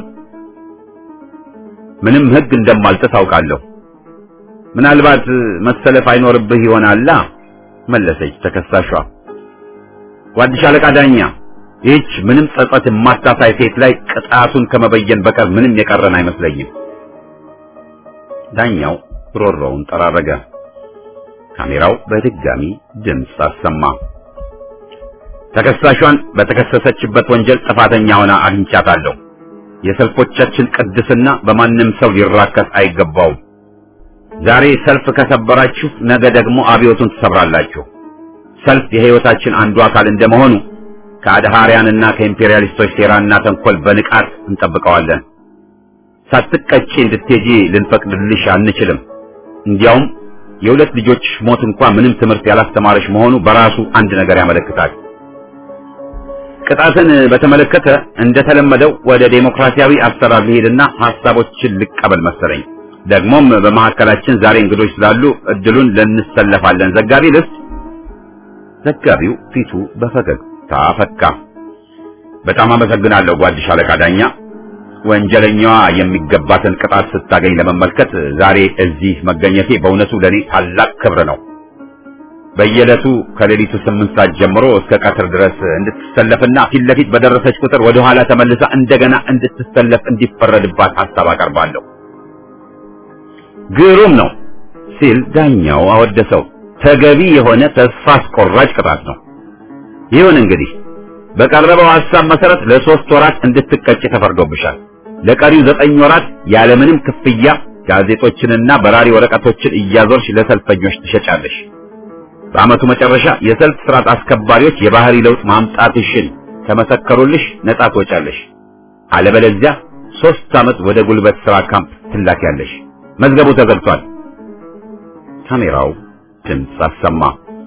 A: ምንም ህግ እንደማልጥስ አውቃለሁ። ምናልባት መሰለፍ አይኖርብህ ይሆናላ መለሰች ተከሳሿ። ጓድሽ አለቃ ዳኛ፣ ይህች ምንም ጸጸት የማታሳይ ሴት ላይ ቅጣቱን ከመበየን በቀር ምንም የቀረን አይመስለኝም። ዳኛው ሮሮውን ጠራረገ። ካሜራው በድጋሚ ድምፅ አሰማ። ተከሳሿን በተከሰሰችበት ወንጀል ጥፋተኛ ሆና አግኝቻታለሁ። የሰልፎቻችን ቅድስና በማንም ሰው ሊራከስ አይገባውም። ዛሬ ሰልፍ ከሰበራችሁ ነገ ደግሞ አብዮቱን ትሰብራላችሁ። ሰልፍ የህይወታችን አንዱ አካል እንደመሆኑ ከአድሃሪያንና ከኢምፔሪያሊስቶች ሴራና ተንኮል በንቃት እንጠብቀዋለን። ሳትቀጪ እንድትሄጂ ልንፈቅድልሽ አንችልም። እንዲያውም የሁለት ልጆች ሞት እንኳን ምንም ትምህርት ያላስተማረሽ መሆኑ በራሱ አንድ ነገር ያመለክታል። ቅጣትን በተመለከተ እንደተለመደው ወደ ዴሞክራሲያዊ አሰራር ልሄድና ሐሳቦችን ልቀበል መሰለኝ። ደግሞም በመካከላችን ዛሬ እንግዶች ስላሉ እድሉን ለንሰለፋለን። ዘጋቢ ልስጥ። ዘጋቢው ፊቱ በፈገግታ ፈታ ፈካ። በጣም አመሰግናለሁ ጓድ ሻለቃ ዳኛ። ወንጀለኛዋ የሚገባትን ቅጣት ስታገኝ ለመመልከት ዛሬ እዚህ መገኘቴ በእውነቱ ለኔ ታላቅ ክብር ነው። በየዕለቱ ከሌሊቱ ስምንት ሰዓት ጀምሮ እስከ ቀትር ድረስ እንድትሰለፍና ፊት ለፊት በደረሰች ቁጥር ወደ ኋላ ተመልሳ እንደገና እንድትሰለፍ እንዲፈረድባት ሐሳብ አቀርባለሁ። ግሩም ነው ሲል ዳኛው አወደሰው። ተገቢ የሆነ ተስፋ አስቆራጭ ቅጣት ነው። ይሁን እንግዲህ በቀረበው ሐሳብ መሰረት ለሶስት ወራት እንድትቀጭ ተፈርዶብሻል። ለቀሪው ዘጠኝ ወራት ያለምንም ክፍያ ጋዜጦችንና በራሪ ወረቀቶችን እያዞርሽ ለሰልፈኞች ትሸጫለሽ። በዓመቱ መጨረሻ የሰልፍ ስርዓት አስከባሪዎች የባህሪ ለውጥ ማምጣትሽን ከመሰከሩልሽ ነጻ ትወጫለሽ። አለበለዚያ ሶስት ዓመት ወደ ጉልበት ሥራ ካምፕ ትላኪያለሽ። መዝገቡ ተዘግቷል። ካሜራው ድምፅ አሰማ።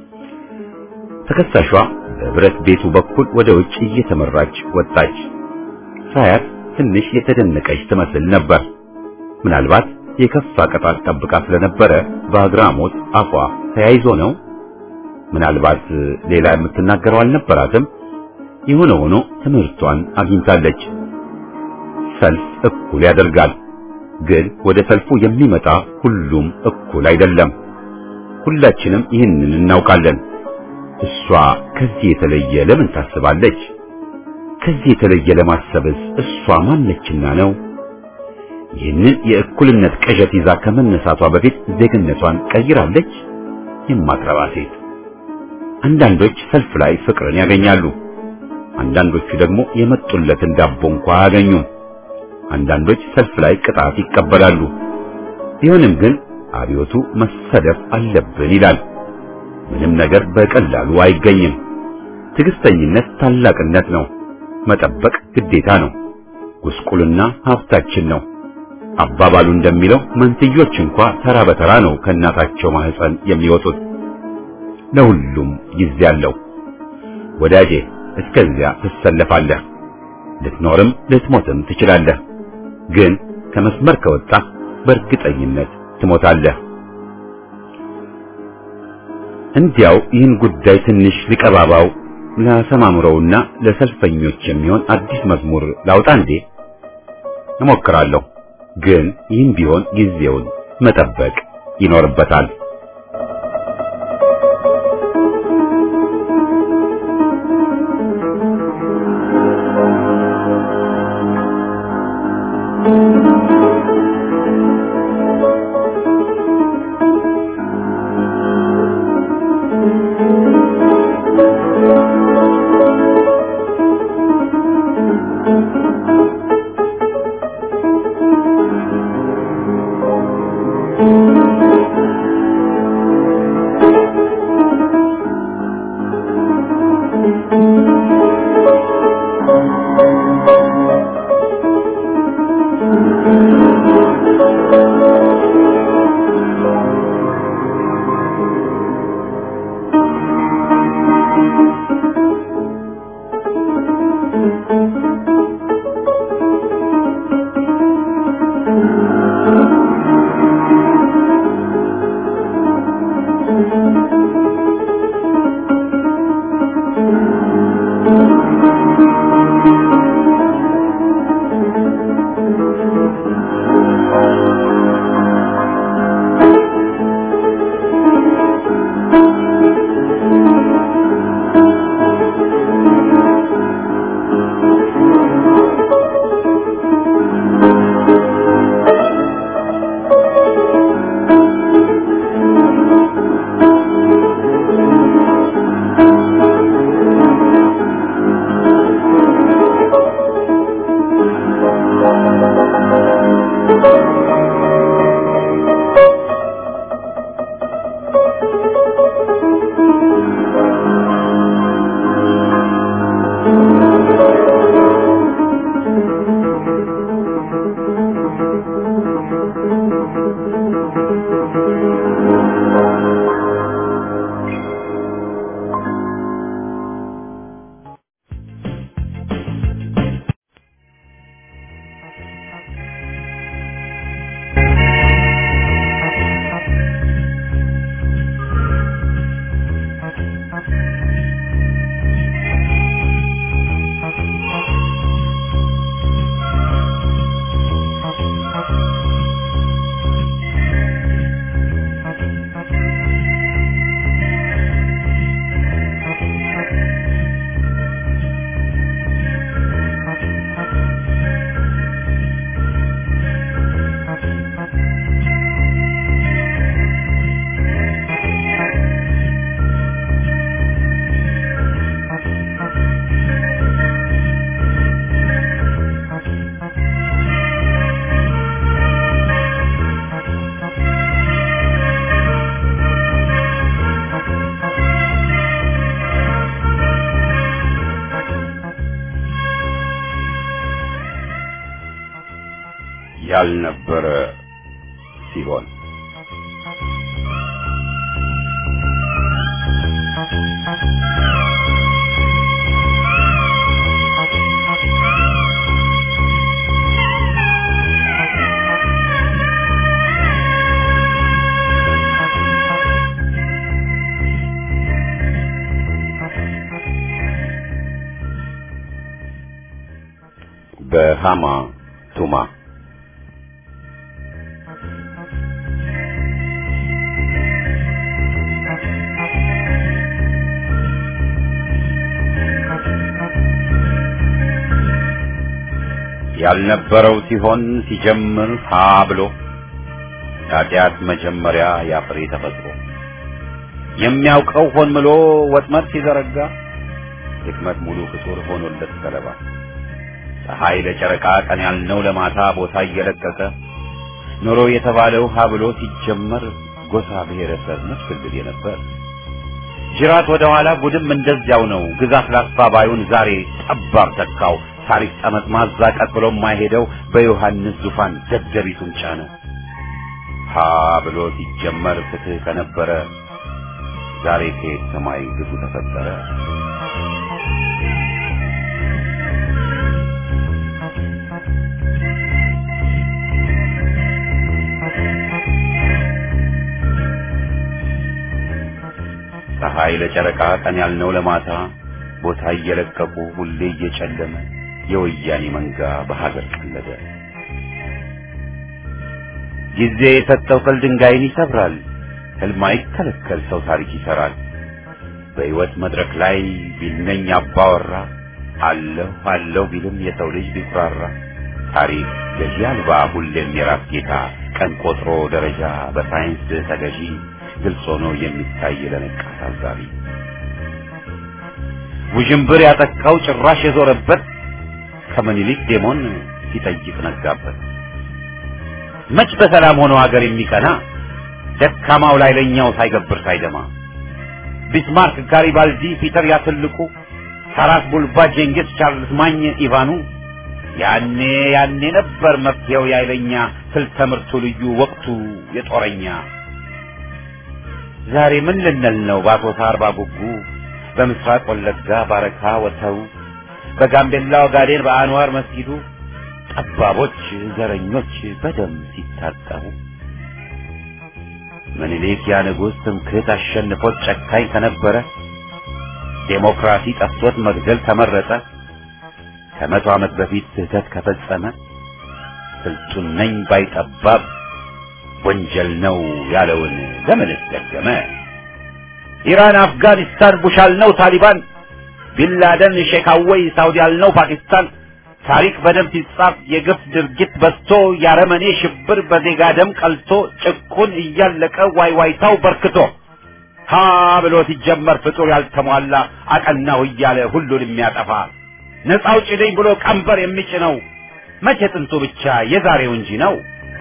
A: ተከሳሿ በብረት ቤቱ በኩል ወደ ውጭ እየተመራች ወጣች። ሳያት ትንሽ የተደነቀች ትመስል ነበር። ምናልባት የከፋ ቅጣት ጠብቃ ስለነበረ በአግራሞት አፏ ተያይዞ ነው። ምናልባት ሌላ የምትናገረው አልነበራትም። የሆነ ሆኖ ትምህርቷን አግኝታለች። ሰልፍ እኩል ያደርጋል፣ ግን ወደ ሰልፉ የሚመጣ ሁሉም እኩል አይደለም። ሁላችንም ይህንን እናውቃለን። እሷ ከዚህ የተለየ ለምን ታስባለች? ከዚህ የተለየ ለማሰብስ እሷ ማነችና ነው? ይህንን የእኩልነት ቅዠት ይዛ ከመነሳቷ በፊት ዜግነቷን ቀይራለች? የማትረባ ሴት። አንዳንዶች ሰልፍ ላይ ፍቅርን ያገኛሉ። አንዳንዶቹ ደግሞ የመጡለትን ዳቦ እንኳ አያገኙም። አንዳንዶች ሰልፍ ላይ ቅጣት ይቀበላሉ። ቢሆንም ግን አብዮቱ መሰደፍ አለብን ይላል። ምንም ነገር በቀላሉ አይገኝም። ትዕግስተኝነት ታላቅነት ነው። መጠበቅ ግዴታ ነው። ጉስቁልና ሀብታችን ነው። አባባሉ እንደሚለው መንትዮች እንኳ ተራ በተራ ነው ከእናታቸው ማህፀን የሚወጡት። ለሁሉም ጊዜ አለው። ወዳጄ እስከዚያ ትሰለፋለህ። ልትኖርም ልትሞትም ትችላለህ። ግን ከመስመር ከወጣ በእርግጠኝነት ትሞታለህ። እንዲያው ይህን ጉዳይ ትንሽ ሊቀባባው ላሰማምረውና ለሰልፈኞች የሚሆን አዲስ መዝሙር ላውጣ እንዴ? እሞክራለሁ። ግን ይህም ቢሆን ጊዜውን መጠበቅ ይኖርበታል። ያልነበረ ሲሆን በሃማ ቱማ ያልነበረው ሲሆን ሲጀምር ሀ ብሎ ኃጢአት መጀመሪያ ያፍሬ ተፈጥሮ የሚያውቀው ሆን ብሎ ወጥመድ ሲዘረጋ ድክመት ሙሉ ፍጡር ሆኖለት ሰለባ ፀሐይ ለጨረቃ ቀን ያልነው ለማታ ቦታ እየለቀቀ ኑሮ የተባለው ሀ ብሎ ሲጀመር ጎሳ ብሔረሰብ መስፍልል የነበር ጅራት ወደ ኋላ ጉድም እንደዚያው ነው። ግዛት ላስፋ ባዩን ዛሬ ጠባብ ተካው። ታሪክ ጠመት ማዛቀጥ ብሎ የማይሄደው በዮሐንስ ዙፋን ደደቢቱን ጫነ። ሀ ብሎ ሲጀመር ፍትህ ከነበረ ዛሬ ከየት ሰማይ ግፉ ተፈጠረ። ፀሐይ ለጨረቃ ቀን ያልነው ለማታ ቦታ እየለቀቁ ሁሌ እየጨለመ የወያኔ መንጋ በሀገር ቀለደ። ጊዜ የሰጠው ቅል ድንጋይን ይሰብራል። ህልም አይከለከል ሰው ታሪክ ይሰራል። በሕይወት መድረክ ላይ ቢልነኝ አባወራ አለሁ አለሁ ቢልም የሰው ልጅ ቢኩራራ ታሪክ ገዢ አልባ ሁሌም የራስ ጌታ ቀን ቆጥሮ ደረጃ በሳይንስ ተገዢ ግልጽ ሆኖ የሚታይ ለነቃ ታዛቢ ውዥንብር ያጠቃው ጭራሽ የዞረበት ከምኒልክ ዴሞን ሲጠይቅ ነጋበት። መች በሰላም ሆኖ ሀገር የሚቀና ደካማው ላይ ለኛው ሳይገብር ሳይደማ ቢስማርክ፣ ጋሪባልዲ፣ ፒተር ያትልቁ፣ ታራስ ቡልባ፣ ጄንጊስ፣ ቻርልስ ማኝ፣ ኢቫኑ ያኔ ያኔ ነበር መፍትሄው ያይለኛ ስልተ ምርቱ ልዩ ወቅቱ የጦረኛ ዛሬ ምን ልንል ነው በአሶሳ አርባ ጉጉ በምስራቅ ወለጋ ባረካ ወተው በጋምቤላ ኦጋዴን በአንዋር መስጊዱ ጠባቦች ዘረኞች በደም ሲታጠቡ ምኒልክ ያ ንጉሥ ትምክህት አሸንፎት ጨካኝ ከነበረ ዴሞክራሲ ጠፍቶት መግደል ተመረጠ ከመቶ ዓመት በፊት ስህተት ከፈጸመ ስልጡን ነኝ ባይጠባብ ወንጀል ነው ያለውን ለምንስ ደገመ? ኢራን፣ አፍጋኒስታን፣ ቡሽ አልነው ታሊባን፣ ቢንላደን፣ ሼክ አወይ፣ ሳውዲ አልነው ፓኪስታን። ታሪክ በደም ሲጻፍ የግፍ ድርጊት በዝቶ ያረመኔ ሽብር በዜጋ ደም ቀልቶ ጭቁን እያለቀ ዋይዋይታው በርክቶ ሀ ብሎ ሲጀመር ፍጡር ያልተሟላ አቀናው እያለ ሁሉን የሚያጠፋ ነፃ አውጪ ነኝ ብሎ ቀንበር የሚጭነው መቼ ጥንቱ ብቻ የዛሬው እንጂ ነው።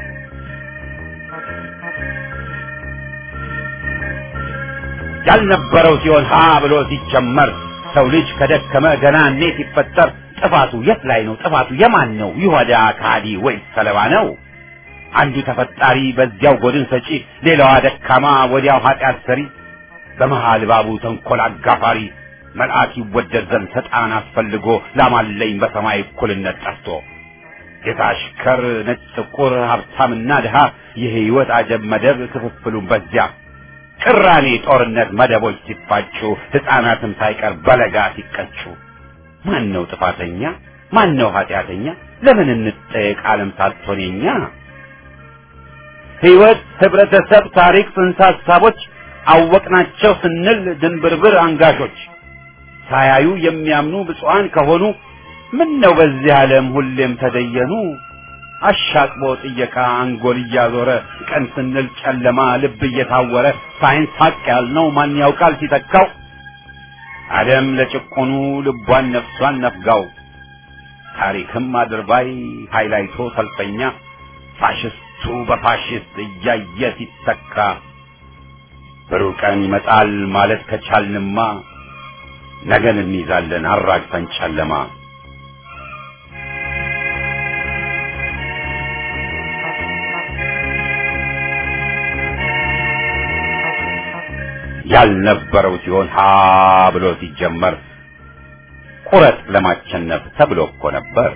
A: ያልነበረው ሲሆን ሀ ብሎ ሲጀመር ሰው ልጅ ከደከመ ገና እኔ ሲፈጠር ጥፋቱ የት ላይ ነው? ጥፋቱ የማን ነው? ይሁዳ ካዲ ወይስ ሰለባ ነው? አንዱ ተፈጣሪ በዚያው ጎድን ሰጪ፣ ሌላዋ ደካማ ወዲያው ኃጢአት ሰሪ፣ በመሃል ባቡ ተንኮል አጋፋሪ መልአክ ይወደድ ዘንድ ሰጣን አስፈልጎ ላማለኝ በሰማይ እኩልነት ጠፍቶ ጌታ አሽከር፣ ነጭ ጥቁር፣ ሀብታምና ድሃ የህይወት አጀብ መደብ ክፍፍሉን በዚያ ቅራኔ ጦርነት መደቦች ሲፋጩ ሕፃናትም ሳይቀር በለጋ ሲቀጩ ማን ነው ጥፋተኛ? ማን ነው ኃጢአተኛ? ለምን እንጠየቅ ዓለም ሳትሆን የኛ ሕይወት፣ ህብረተሰብ፣ ታሪክ፣ ጽንሰ ሀሳቦች አወቅናቸው ስንል ድንብርብር አንጋሾች ሳያዩ የሚያምኑ ብፁዓን ከሆኑ ምን ነው በዚህ ዓለም ሁሌም ተደየኑ አሻቅቦ ጥየቃ አንጎል እያዞረ ቀን ስንል ጨለማ ልብ እየታወረ ሳይንስ ሀቅ ያልነው ማን ያውቃል ሲተካው ዓለም ለጭቆኑ ልቧን ነፍሷን ነፍጋው ታሪክም አድርባይ ሃይላይቶ ሰልፈኛ ፋሽስቱ በፋሽስት እያየ ሲተካ ብሩህ ቀን ይመጣል ማለት ከቻልንማ ነገን እንይዛለን አራግፈን ጨለማ ያልነበረው ሲሆን ሀ ብሎ ሲጀመር ቁረጥ ለማቸነፍ ተብሎ እኮ ነበር።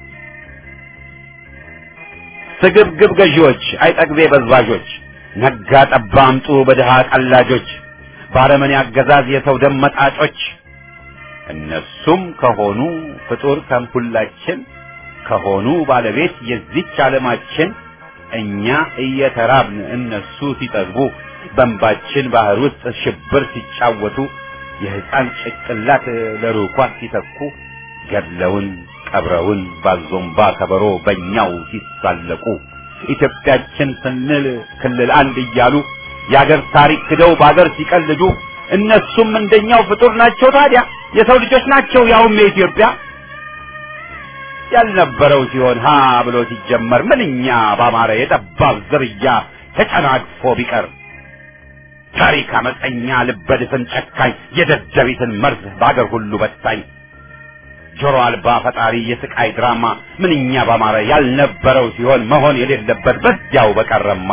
A: ስግብግብ ገዢዎች፣ አይጠግቤ በዝባዦች፣ ነጋ ጠባ አምጡ በድሃ ቀላጆች፣ ባረመኔ አገዛዝ የሰው ደም መጣጮች እነሱም ከሆኑ ፍጡር ከሁላችን ከሆኑ ባለቤት የዚች ዓለማችን እኛ እየተራብን እነሱ ሲጠግቡ በእንባችን ባህር ውስጥ ሽብር ሲጫወቱ የሕፃን ጭቅላት ለሩኳት ሲተኩ ገድለውን ቀብረውን ባዞምባ ከበሮ በእኛው ሲሳለቁ ኢትዮጵያችን ስንል ክልል አንድ እያሉ የአገር ታሪክ ክደው በአገር ሲቀልዱ እነሱም እንደኛው ፍጡር ናቸው። ታዲያ የሰው ልጆች ናቸው፣ ያውም የኢትዮጵያ ያልነበረው ሲሆን ሀ ብሎ ሲጀመር ምንኛ ባማረ የጠባብ ዝርያ ተጨናግፎ ቢቀር ታሪክ አመፀኛ ልበድፍን ጨካኝ የደደቢትን መርዝ በአገር ሁሉ በታኝ ጆሮ አልባ ፈጣሪ የስቃይ ድራማ ምንኛ ባማረ ያልነበረው ሲሆን መሆን የሌለበት በዚያው በቀረማ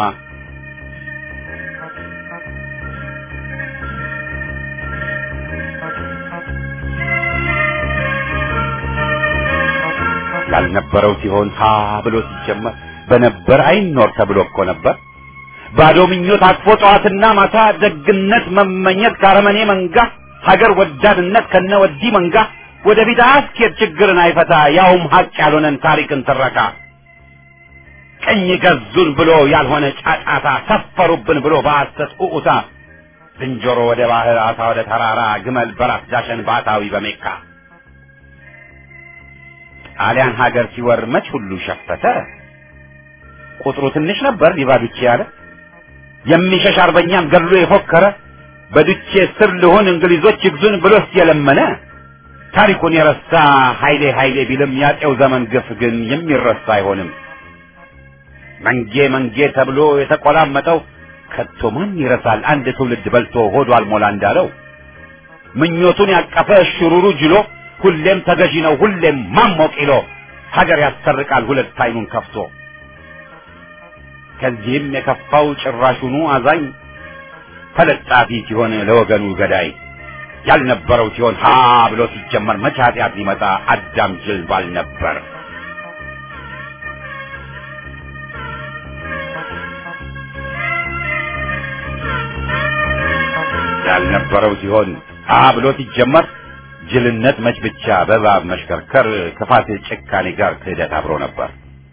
A: ያልነበረው ሲሆን ሀ ብሎ ሲጀመር በነበር አይኖር ተብሎ እኮ ነበር። ባዶ ምኞት አቅፎ ጠዋትና ማታ ደግነት መመኘት ካረመኔ መንጋ ሀገር ወዳድነት ከነ ወዲህ መንጋ ወደፊት አያስኬድ ችግርን አይፈታ ያውም ሀቅ ያልሆነን ታሪክን ትረካ ቀኝ ገዙን ብሎ ያልሆነ ጫጫታ ሰፈሩብን ብሎ በሐሰት ኡኡታ ዝንጀሮ ወደ ባህር አሳ ወደ ተራራ ግመል በራስ ዳሸን ባታዊ በሜካ ጣሊያን ሀገር ሲወር መች ሁሉ ሸፈተ ቁጥሩ ትንሽ ነበር ሊባዱቼ ያለ የሚሸሽ አርበኛን ገድሎ የፎከረ በዱቼ ስር ልሆን እንግሊዞች ይግዙን ብሎስ የለመነ ታሪኩን የረሳ ኃይሌ ኃይሌ ቢልም ያጤው ዘመን ግፍ ግን የሚረሳ አይሆንም። መንጌ መንጌ ተብሎ የተቆላመጠው ከቶ ማን ይረሳል? አንድ ትውልድ በልቶ ሆዱ አልሞላ እንዳለው ምኞቱን ያቀፈ ሽሩሩ ጅሎ ሁሌም ተገዢ ነው ሁሌም ማሞቅ ይሎ ሀገር ያሰርቃል ሁለት አይኑን ከፍቶ ከዚህም የከፋው ጭራሹኑ አዛኝ ተለጣፊ ሲሆን ለወገኑ ገዳይ ያልነበረው ሲሆን ሀ ብሎ ሲጀመር መቼ ኃጢአት ሊመጣ አዳም ጅል ባል ነበር። ያልነበረው ሲሆን ሀ ብሎ ሲጀመር ጅልነት መች ብቻ በእባብ መሽከርከር ክፋት ጭካኔ ጋር ክህደት አብሮ ነበር።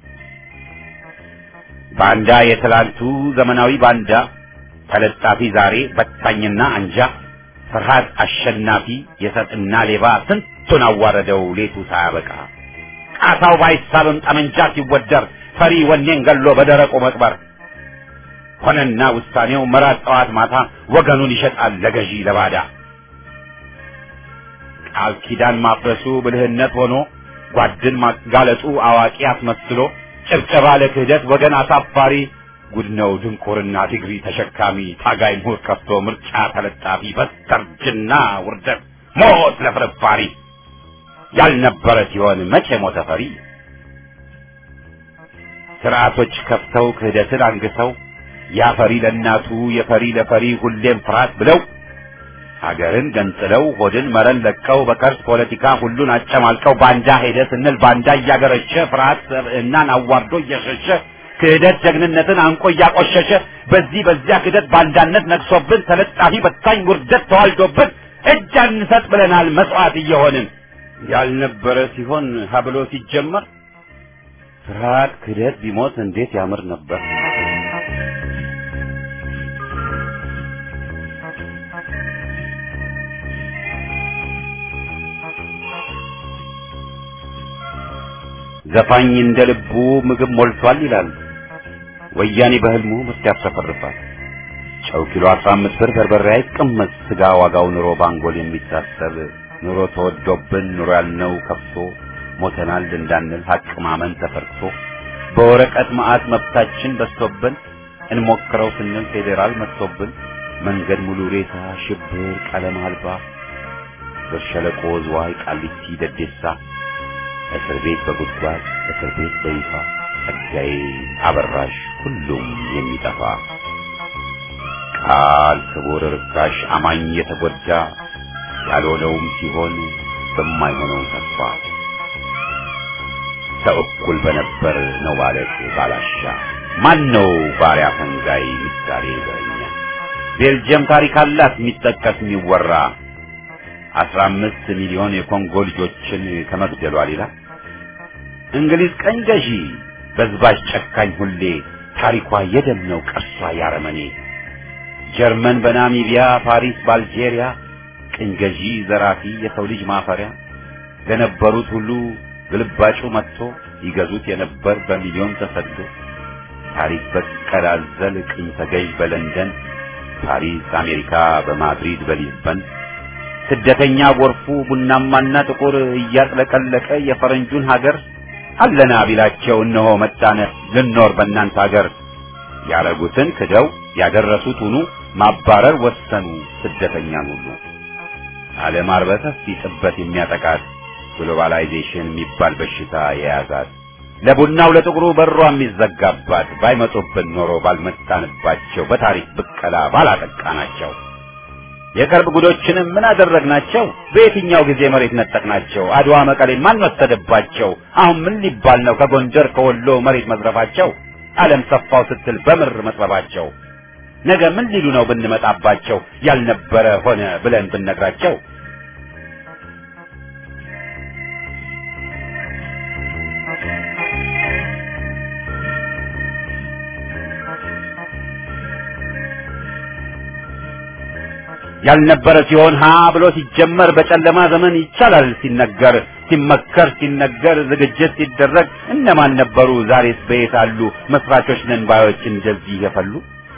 A: ባንዳ የትላንቱ ዘመናዊ ባንዳ ተለጣፊ ዛሬ በታኝና አንጃ ፍርሃት አሸናፊ የሰጥና ሌባ ስንቱን አዋረደው ሌቱ ሳያበቃ ቃታው ባይሳብም ጠመንጃ ሲወደር ፈሪ ወኔን ገሎ በደረቁ መቅበር ሆነና ውሳኔው መራት ጠዋት ማታ ወገኑን ይሸጣል ለገዢ ለባዳ ቃል ኪዳን ማፍረሱ ብልህነት ሆኖ ጓድን ማጋለጡ አዋቂ አስመስሎ ጭብጨባ ለክህደት ወገን አሳፋሪ ጉድ ነው ድንቁርና ዲግሪ ተሸካሚ ታጋይ ምሁር ከፍቶ ምርጫ ተለጣፊ በስተርጅና ውርደት ሞት ለፍርፋሪ ያልነበረ ሲሆን መቼ ሞተ ፈሪ ስርዓቶች ከፍተው ክህደትን አንግሰው ያፈሪ ለእናቱ የፈሪ ለፈሪ ሁሌም ፍርሃት ብለው ሀገርን ገንጥለው ሆድን መረን ለቀው በከርስ ፖለቲካ ሁሉን አጨማልቀው ባንዳ ሄደ ስንል ባንዳ እያገረሸ ፍርሃት ሰብዕናን አዋርዶ እየሸሸ ክህደት ጀግንነትን አንቆ እያቆሸሸ በዚህ በዚያ ክህደት ባንዳነት ነግሶብን ተለጣፊ በታኝ ውርደት ተዋልዶብን እጅ አንሰጥ ብለናል መስዋዕት እየሆንን ያልነበረ ሲሆን ሀብሎ ሲጀመር ፍርሃት ክህደት ቢሞት እንዴት ያምር ነበር። ዘፋኝ እንደ ልቡ ምግብ ሞልቷል ይላል። ወያኔ በህልሙ ምርት ያሰፈርፋል። ጨው ኪሎ 15 ብር በርበሬ አይቀመጥ ስጋ ዋጋው ኑሮ ባንጎል የሚታሰብ ኑሮ ተወዶብን ኑሮ ያልነው ከፍቶ ሞተናል እንዳንል ሀቅ ማመን ተፈርቶ በወረቀት መዓት መብታችን በዝቶብን እንሞክረው ስንል ፌዴራል መጥቶብን መንገድ ሙሉ ሬሳ ሽብር ቀለም አልባ በሸለቆ ዝዋይ ቃሊቲ ደዴሳ እስር ቤት በጉድጓድ እስር ቤት በይፋ ጸጋዬ አበራሽ ሁሉም የሚጠፋ ቃል ክቡር ርካሽ አማኝ የተጎዳ ያልሆነውም ሲሆን በማይሆነው ተስፋ ሰው እኩል በነበር ነው ማለት ባላሻ ማን ነው ባሪያ ፈንጋይ ምሳሌ በእኛ ቤልጅየም ታሪክ አላት የሚጠቀስ የሚወራ አስራ አምስት ሚሊዮን የኮንጎ ልጆችን ከመግደሏ ሌላ እንግሊዝ ቀኝ ገዢ በዝባዥ ጨካኝ ሁሌ ታሪኳ የደም ነው ቅርሷ ያረመኔ ጀርመን በናሚቢያ ፓሪስ በአልጄሪያ ቅኝ ገዢ ዘራፊ የሰው ልጅ ማፈሪያ ለነበሩት ሁሉ ግልባጩ መጥቶ ይገዙት የነበር በሚሊዮን ተሰዶ ታሪክ በቀል አዘል ቅኝ ተገዥ በለንደን ፓሪስ አሜሪካ በማድሪድ በሊዝበን ስደተኛ ጎርፉ ቡናማና ጥቁር እያጥለቀለቀ የፈረንጁን ሀገር አለና ቢላቸው እነሆ መጣነ ልኖር በእናንተ ሀገር ያረጉትን ክደው ያደረሱት ሁኑ ማባረር ወሰኑ ስደተኛን ሁሉ ዓለም አርበተፍ ጥበት የሚያጠቃት ግሎባላይዜሽን የሚባል በሽታ የያዛት ለቡናው ለጥቁሩ በሯ የሚዘጋባት ባይመጡብን ኖሮ ባልመጣንባቸው በታሪክ ብቀላ ባላጠቃናቸው የቅርብ ጉዶችንም ምን አደረግናቸው? በየትኛው ጊዜ መሬት ነጠቅናቸው? አድዋ መቀሌን ማን ወሰደባቸው? አሁን ምን ሊባል ነው ከጎንደር ከወሎ መሬት መዝረፋቸው? ዓለም ሰፋው ስትል በምር መጥበባቸው ነገ ምን ሊሉ ነው ብንመጣባቸው? ያልነበረ ሆነ ብለን ብንነግራቸው ያልነበረ ሲሆን ሀ ብሎ ሲጀመር በጨለማ ዘመን ይቻላል ሲነገር ሲመከር ሲነገር ዝግጅት ሲደረግ እነማን ነበሩ? ዛሬስ በየት አሉ? መስራቾች ነን ባዮች እንደዚህ የፈሉ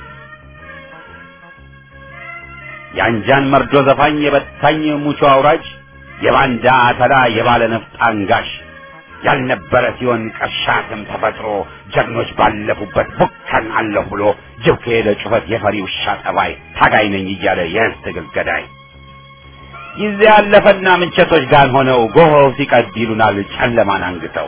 A: የአንጃን መርዶ ዘፋኝ የበታኝ ሙቾ አውራጅ የባንዳ አተላ የባለ ነፍጥ አንጋሽ ያልነበረ ሲሆን ቀሻትም ተፈጥሮ ጀግኖች ባለፉበት ቡከን አለሁ ብሎ ጅብ ከሄደ ጩኸት የፈሪ ውሻ ጠባይ ታጋይ ነኝ እያለ የህዝብ ትግል ገዳይ ጊዜ ያለፈና ምንቸቶች ጋር ሆነው ጎሆው ሲቀድ ይሉናል ጨለማን አንግተው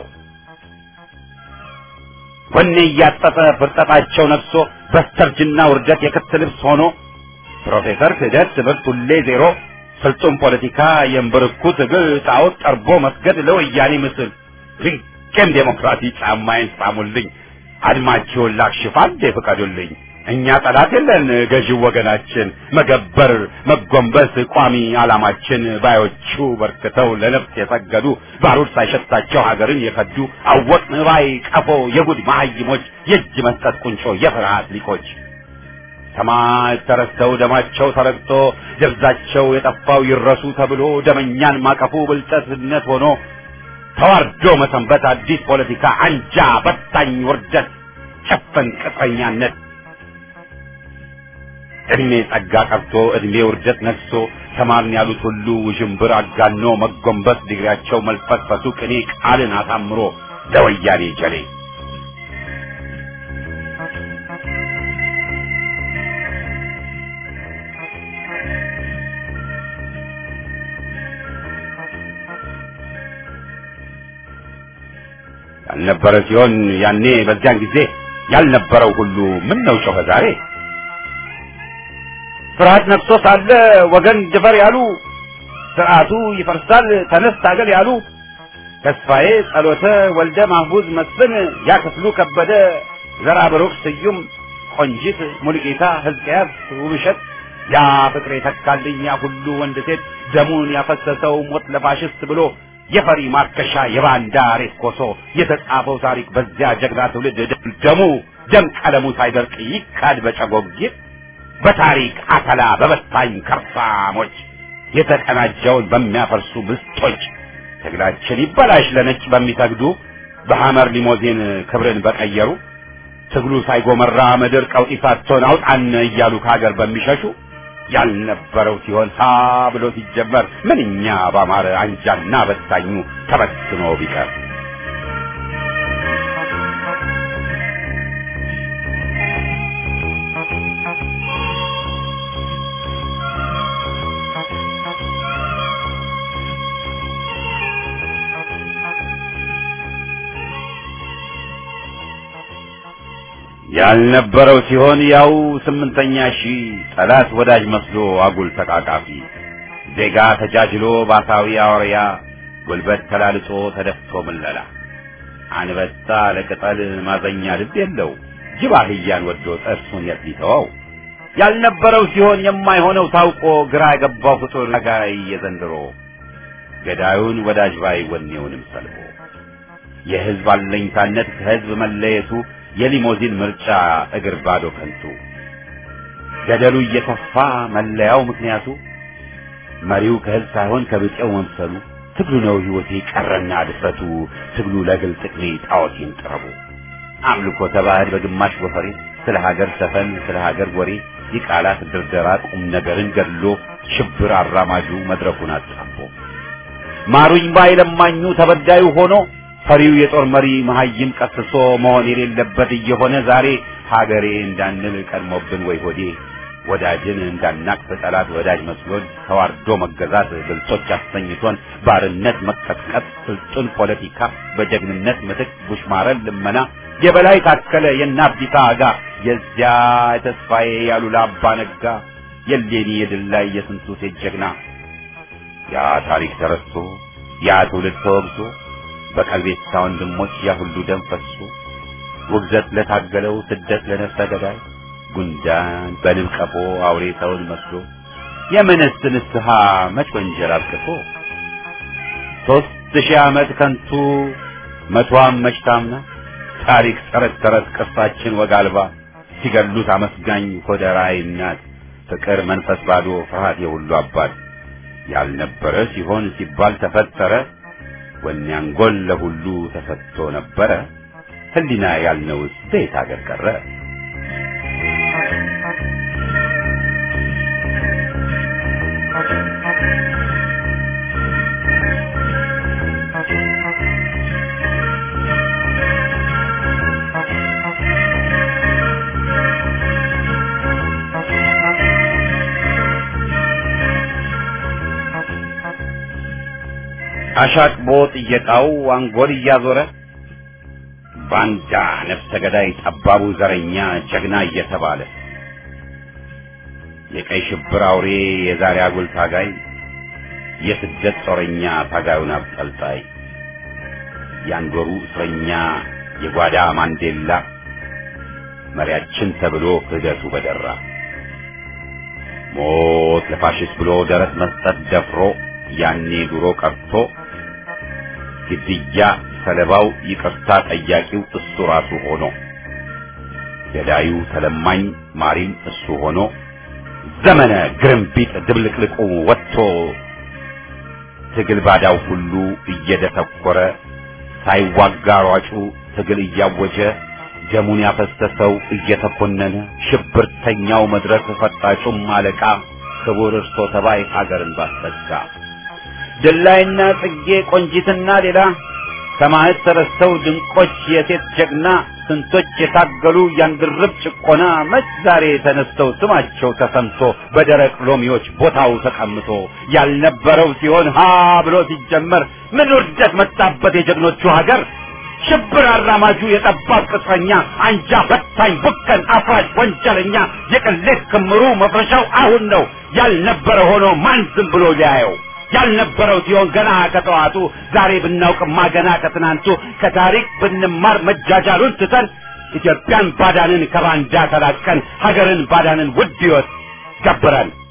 A: ወኔ እያጠጠ ፍርጠጣቸው ነግሶ በስተርጅና ውርደት የክት ልብስ ሆኖ ፕሮፌሰር ክህደት ትምህርት ሁሌ ዜሮ ፍልጡም ፖለቲካ የእምብርኩ ትግል ጣዖት ጠርቦ መስገድ ለወያኔ ምስል ድንቅም ዴሞክራሲ ጫማዬን ሳሙልኝ አድማችሁን ላክሽፍ አንዴ ፍቀዱልኝ እኛ ጠላት የለን ገዢው ወገናችን መገበር መጎንበስ ቋሚ ዓላማችን ባዮቹ በርክተው ለነፍስ የሰገዱ ባሩድ ሳይሸታቸው ሀገርን የከዱ አወቅን ባይ ቀፎ የጉድ መሀይሞች የእጅ መስጠት ቁንጮ የፍርሃት ሊቆች ሰማዕት ተረስተው ደማቸው ተረግጦ ደብዛቸው የጠፋው ይረሱ ተብሎ ደመኛን ማቀፉ ብልጠትነት ሆኖ ተዋርዶ መሰንበት አዲስ ፖለቲካ አንጃ በታኝ ውርደት ጨፈን ቅጥረኛነት እድሜ ጸጋ ቀርቶ እድሜ ውርደት ነግሶ ተማርን ያሉት ሁሉ ውዥንብር አጋኖ መጎንበስ ዲግሪያቸው መልፈስፈሱ ቅኔ ቃልን አሳምሮ ለወያኔ ጀሌ ያልነበረ ሲሆን ያኔ በዚያን ጊዜ ያልነበረው ሁሉ ምን ነው ጮኸ ዛሬ ፍርሃት ነግሶ ሳለ ወገን ድፈር ያሉ ስርዓቱ ይፈርሳል ተነስ ታገል ያሉ ተስፋዬ ጸሎተ ወልደ ማህቡዝ መስፍን ያ ክፍሉ ከበደ ዘራ ብሩክ ስዩም ቆንጂት ሙልጌታ ሕዝቅያስ ውብሸት ያ ፍቅሬ ተካልኝ ያ ሁሉ ወንድ ሴት ደሙን ያፈሰሰው ሞት ለፋሽስት ብሎ የፈሪ ማርከሻ የባንዳ ሬት ኮሶ የተጻፈው ታሪክ በዚያ ጀግና ትውልድ ደሙ ደም ቀለሙ ሳይደርቅ ይካድ በጨጎጊት በታሪክ አተላ በበታኝ ከርሳሞች የተቀናጀውን በሚያፈርሱ ምስጦች ትግላችን ይበላሽ ለነጭ በሚሰግዱ በሐመር ሊሞዚን ክብርን በቀየሩ ትግሉ ሳይጎመራ ምድር ቀውጢ ሳትሆን አውጣን እያሉ ከሀገር በሚሸሹ ያልነበረው ሲሆን ሀ ብሎ ሲጀመር ምንኛ ባማረ አንጃና በታኙ ተበትኖ ቢቀር ያልነበረው ሲሆን ያው ስምንተኛ ሺህ ጠላት ወዳጅ መስሎ አጉል ተቃቃፊ ዜጋ ተጃጅሎ ባሳዊ አውሪያ ጉልበት ተላልጦ ተደፍቶ ምለላ አንበጣ ለቅጠል ማዘኛ ልብ የለው ጅብ አህያን ወዶ ጥርሱን የት ሊተወው ያልነበረው ሲሆን የማይሆነው ታውቆ ግራ የገባው ፍጡር ጋይ የዘንድሮ ገዳዩን ወዳጅ ባይ ወኔውንም ሰልቦ የህዝብ አለኝታነት ከህዝብ መለየቱ የሊሞዚን ምርጫ እግር ባዶ ከንቱ ገደሉ እየተፋ መለያው ምክንያቱ መሪው ከህዝብ ሳይሆን ከብጤው መምሰሉ ትግሉ ነው ህይወቴ ቀረና ድፍረቱ ትግሉ ለግል ጥቅሜ ጣዖቴን ጥረቡ አምልኮ ተባህድ በግማሽ ወፈሬ ስለ ሀገር ሰፈን ስለ ሀገር ወሬ የቃላት ድርደራ ቁም ነገርን ገድሎ ሽብር አራማጁ መድረኩን አጣቦ ማሩኝ ባይ ለማኙ ተበዳዩ ሆኖ ፈሪው የጦር መሪ መሀይም ቀስሶ መሆን የሌለበት እየሆነ ዛሬ ሀገሬ እንዳንል ቀድሞብን ወይ ሆዴ ወዳጅን እንዳናቅፍ ጠላት ወዳጅ መስሎን ተዋርዶ መገዛት ብልጦች አሰኝቶን ባርነት መቀጥቀጥ ስልጡን ፖለቲካ በጀግንነት ምትክ ቡሽማረን ልመና የበላይ ታከለ የናብዲታ አጋ የዚያ የተስፋዬ ያሉላ አባ ነጋ የሌኒ የድል ላይ የስንቱ ሴት ጀግና ያ ታሪክ ተረስቶ ያ ትውልድ ተወግዞ በቀልቤታ ወንድሞች ያ ሁሉ ደም ፈሶ ውግዘት ለታገለው ስደት ለነፍሰ ገዳይ ጉንዳን በንብ ቀፎ አውሬ ሰውን መስሎ የምንስ ንስሐ መች ወንጀል አብቅቶ ሦስት ሺህ ዓመት ከንቱ መቷም መች ታምና ታሪክ ተረት ተረት ቅርሳችን ወግ አልባ ሲገሉት አመስጋኝ ሆደ ራዕይ እናት ፍቅር መንፈስ ባዶ ፍርሃት የሁሉ አባት ያልነበረ ሲሆን ሲባል ተፈጠረ ወኔ አንጎል ለሁሉ ተሰጥቶ ነበረ ህሊና ያልነውስ በየት አገር ቀረ አሻቅቦ ጥየቃው አንጎል እያዞረ ባንዳ ነፍሰ ገዳይ ጠባቡ ዘረኛ ጀግና እየተባለ የቀይ ሽብር አውሬ የዛሬ አጉል ታጋይ የስደት ጦረኛ ታጋዩን አብጠልጣይ የአንጎሩ እስረኛ የጓዳ ማንዴላ መሪያችን ተብሎ ክህደቱ በደራ ሞት ለፋሽስት ብሎ ደረት መስጠት ደፍሮ ያኔ ድሮ ቀርቶ ግድያ ሰለባው ይቅርታ ጠያቂው እሱ ራሱ ሆኖ ገዳዩ ተለማኝ ማሪም እሱ ሆኖ ዘመነ ግርምቢጥ ድብልቅልቁ ወጥቶ ትግል ባዳው ሁሉ እየደተኮረ ሳይዋጋ ሯጩ ትግል እያወጀ ደሙን ያፈሰሰው እየተኮነነ ሽብርተኛው መድረክ ፈጣጩም አለቃ ክቡር እርሶ ተባይ ሀገርን ባስጠጋ ድላይና ጽጌ ቆንጂትና ሌላ ሰማዕት ተረስተው ድንቆች የሴት ጀግና ስንቶች የታገሉ ያንድርብ ጭቆና መች ዛሬ ተነስተው ስማቸው ተሰምቶ በደረቅ ሎሚዎች ቦታው ተቀምጦ ያልነበረው ሲሆን ሀ ብሎ ሲጀመር ምን ውርደት መጣበት የጀግኖቹ ሀገር ሽብር አራማጁ የጠባብ ቅጥረኛ አንጃ በታኝ ቡከን አፍራሽ ወንጀለኛ የቅሌት ክምሩ መፍረሻው አሁን ነው ያልነበረ ሆኖ ማን ዝም ብሎ ሊያየው ያልነበረው ሲሆን ገና ከጠዋቱ ዛሬ ብናውቅማ ገና ከትናንቱ ከታሪክ ብንማር መጃጃሉን ትተን ኢትዮጵያን ባዳንን ከባንዳ ተላቀን ሀገርን ባዳንን ውድ ሕይወት ገብረን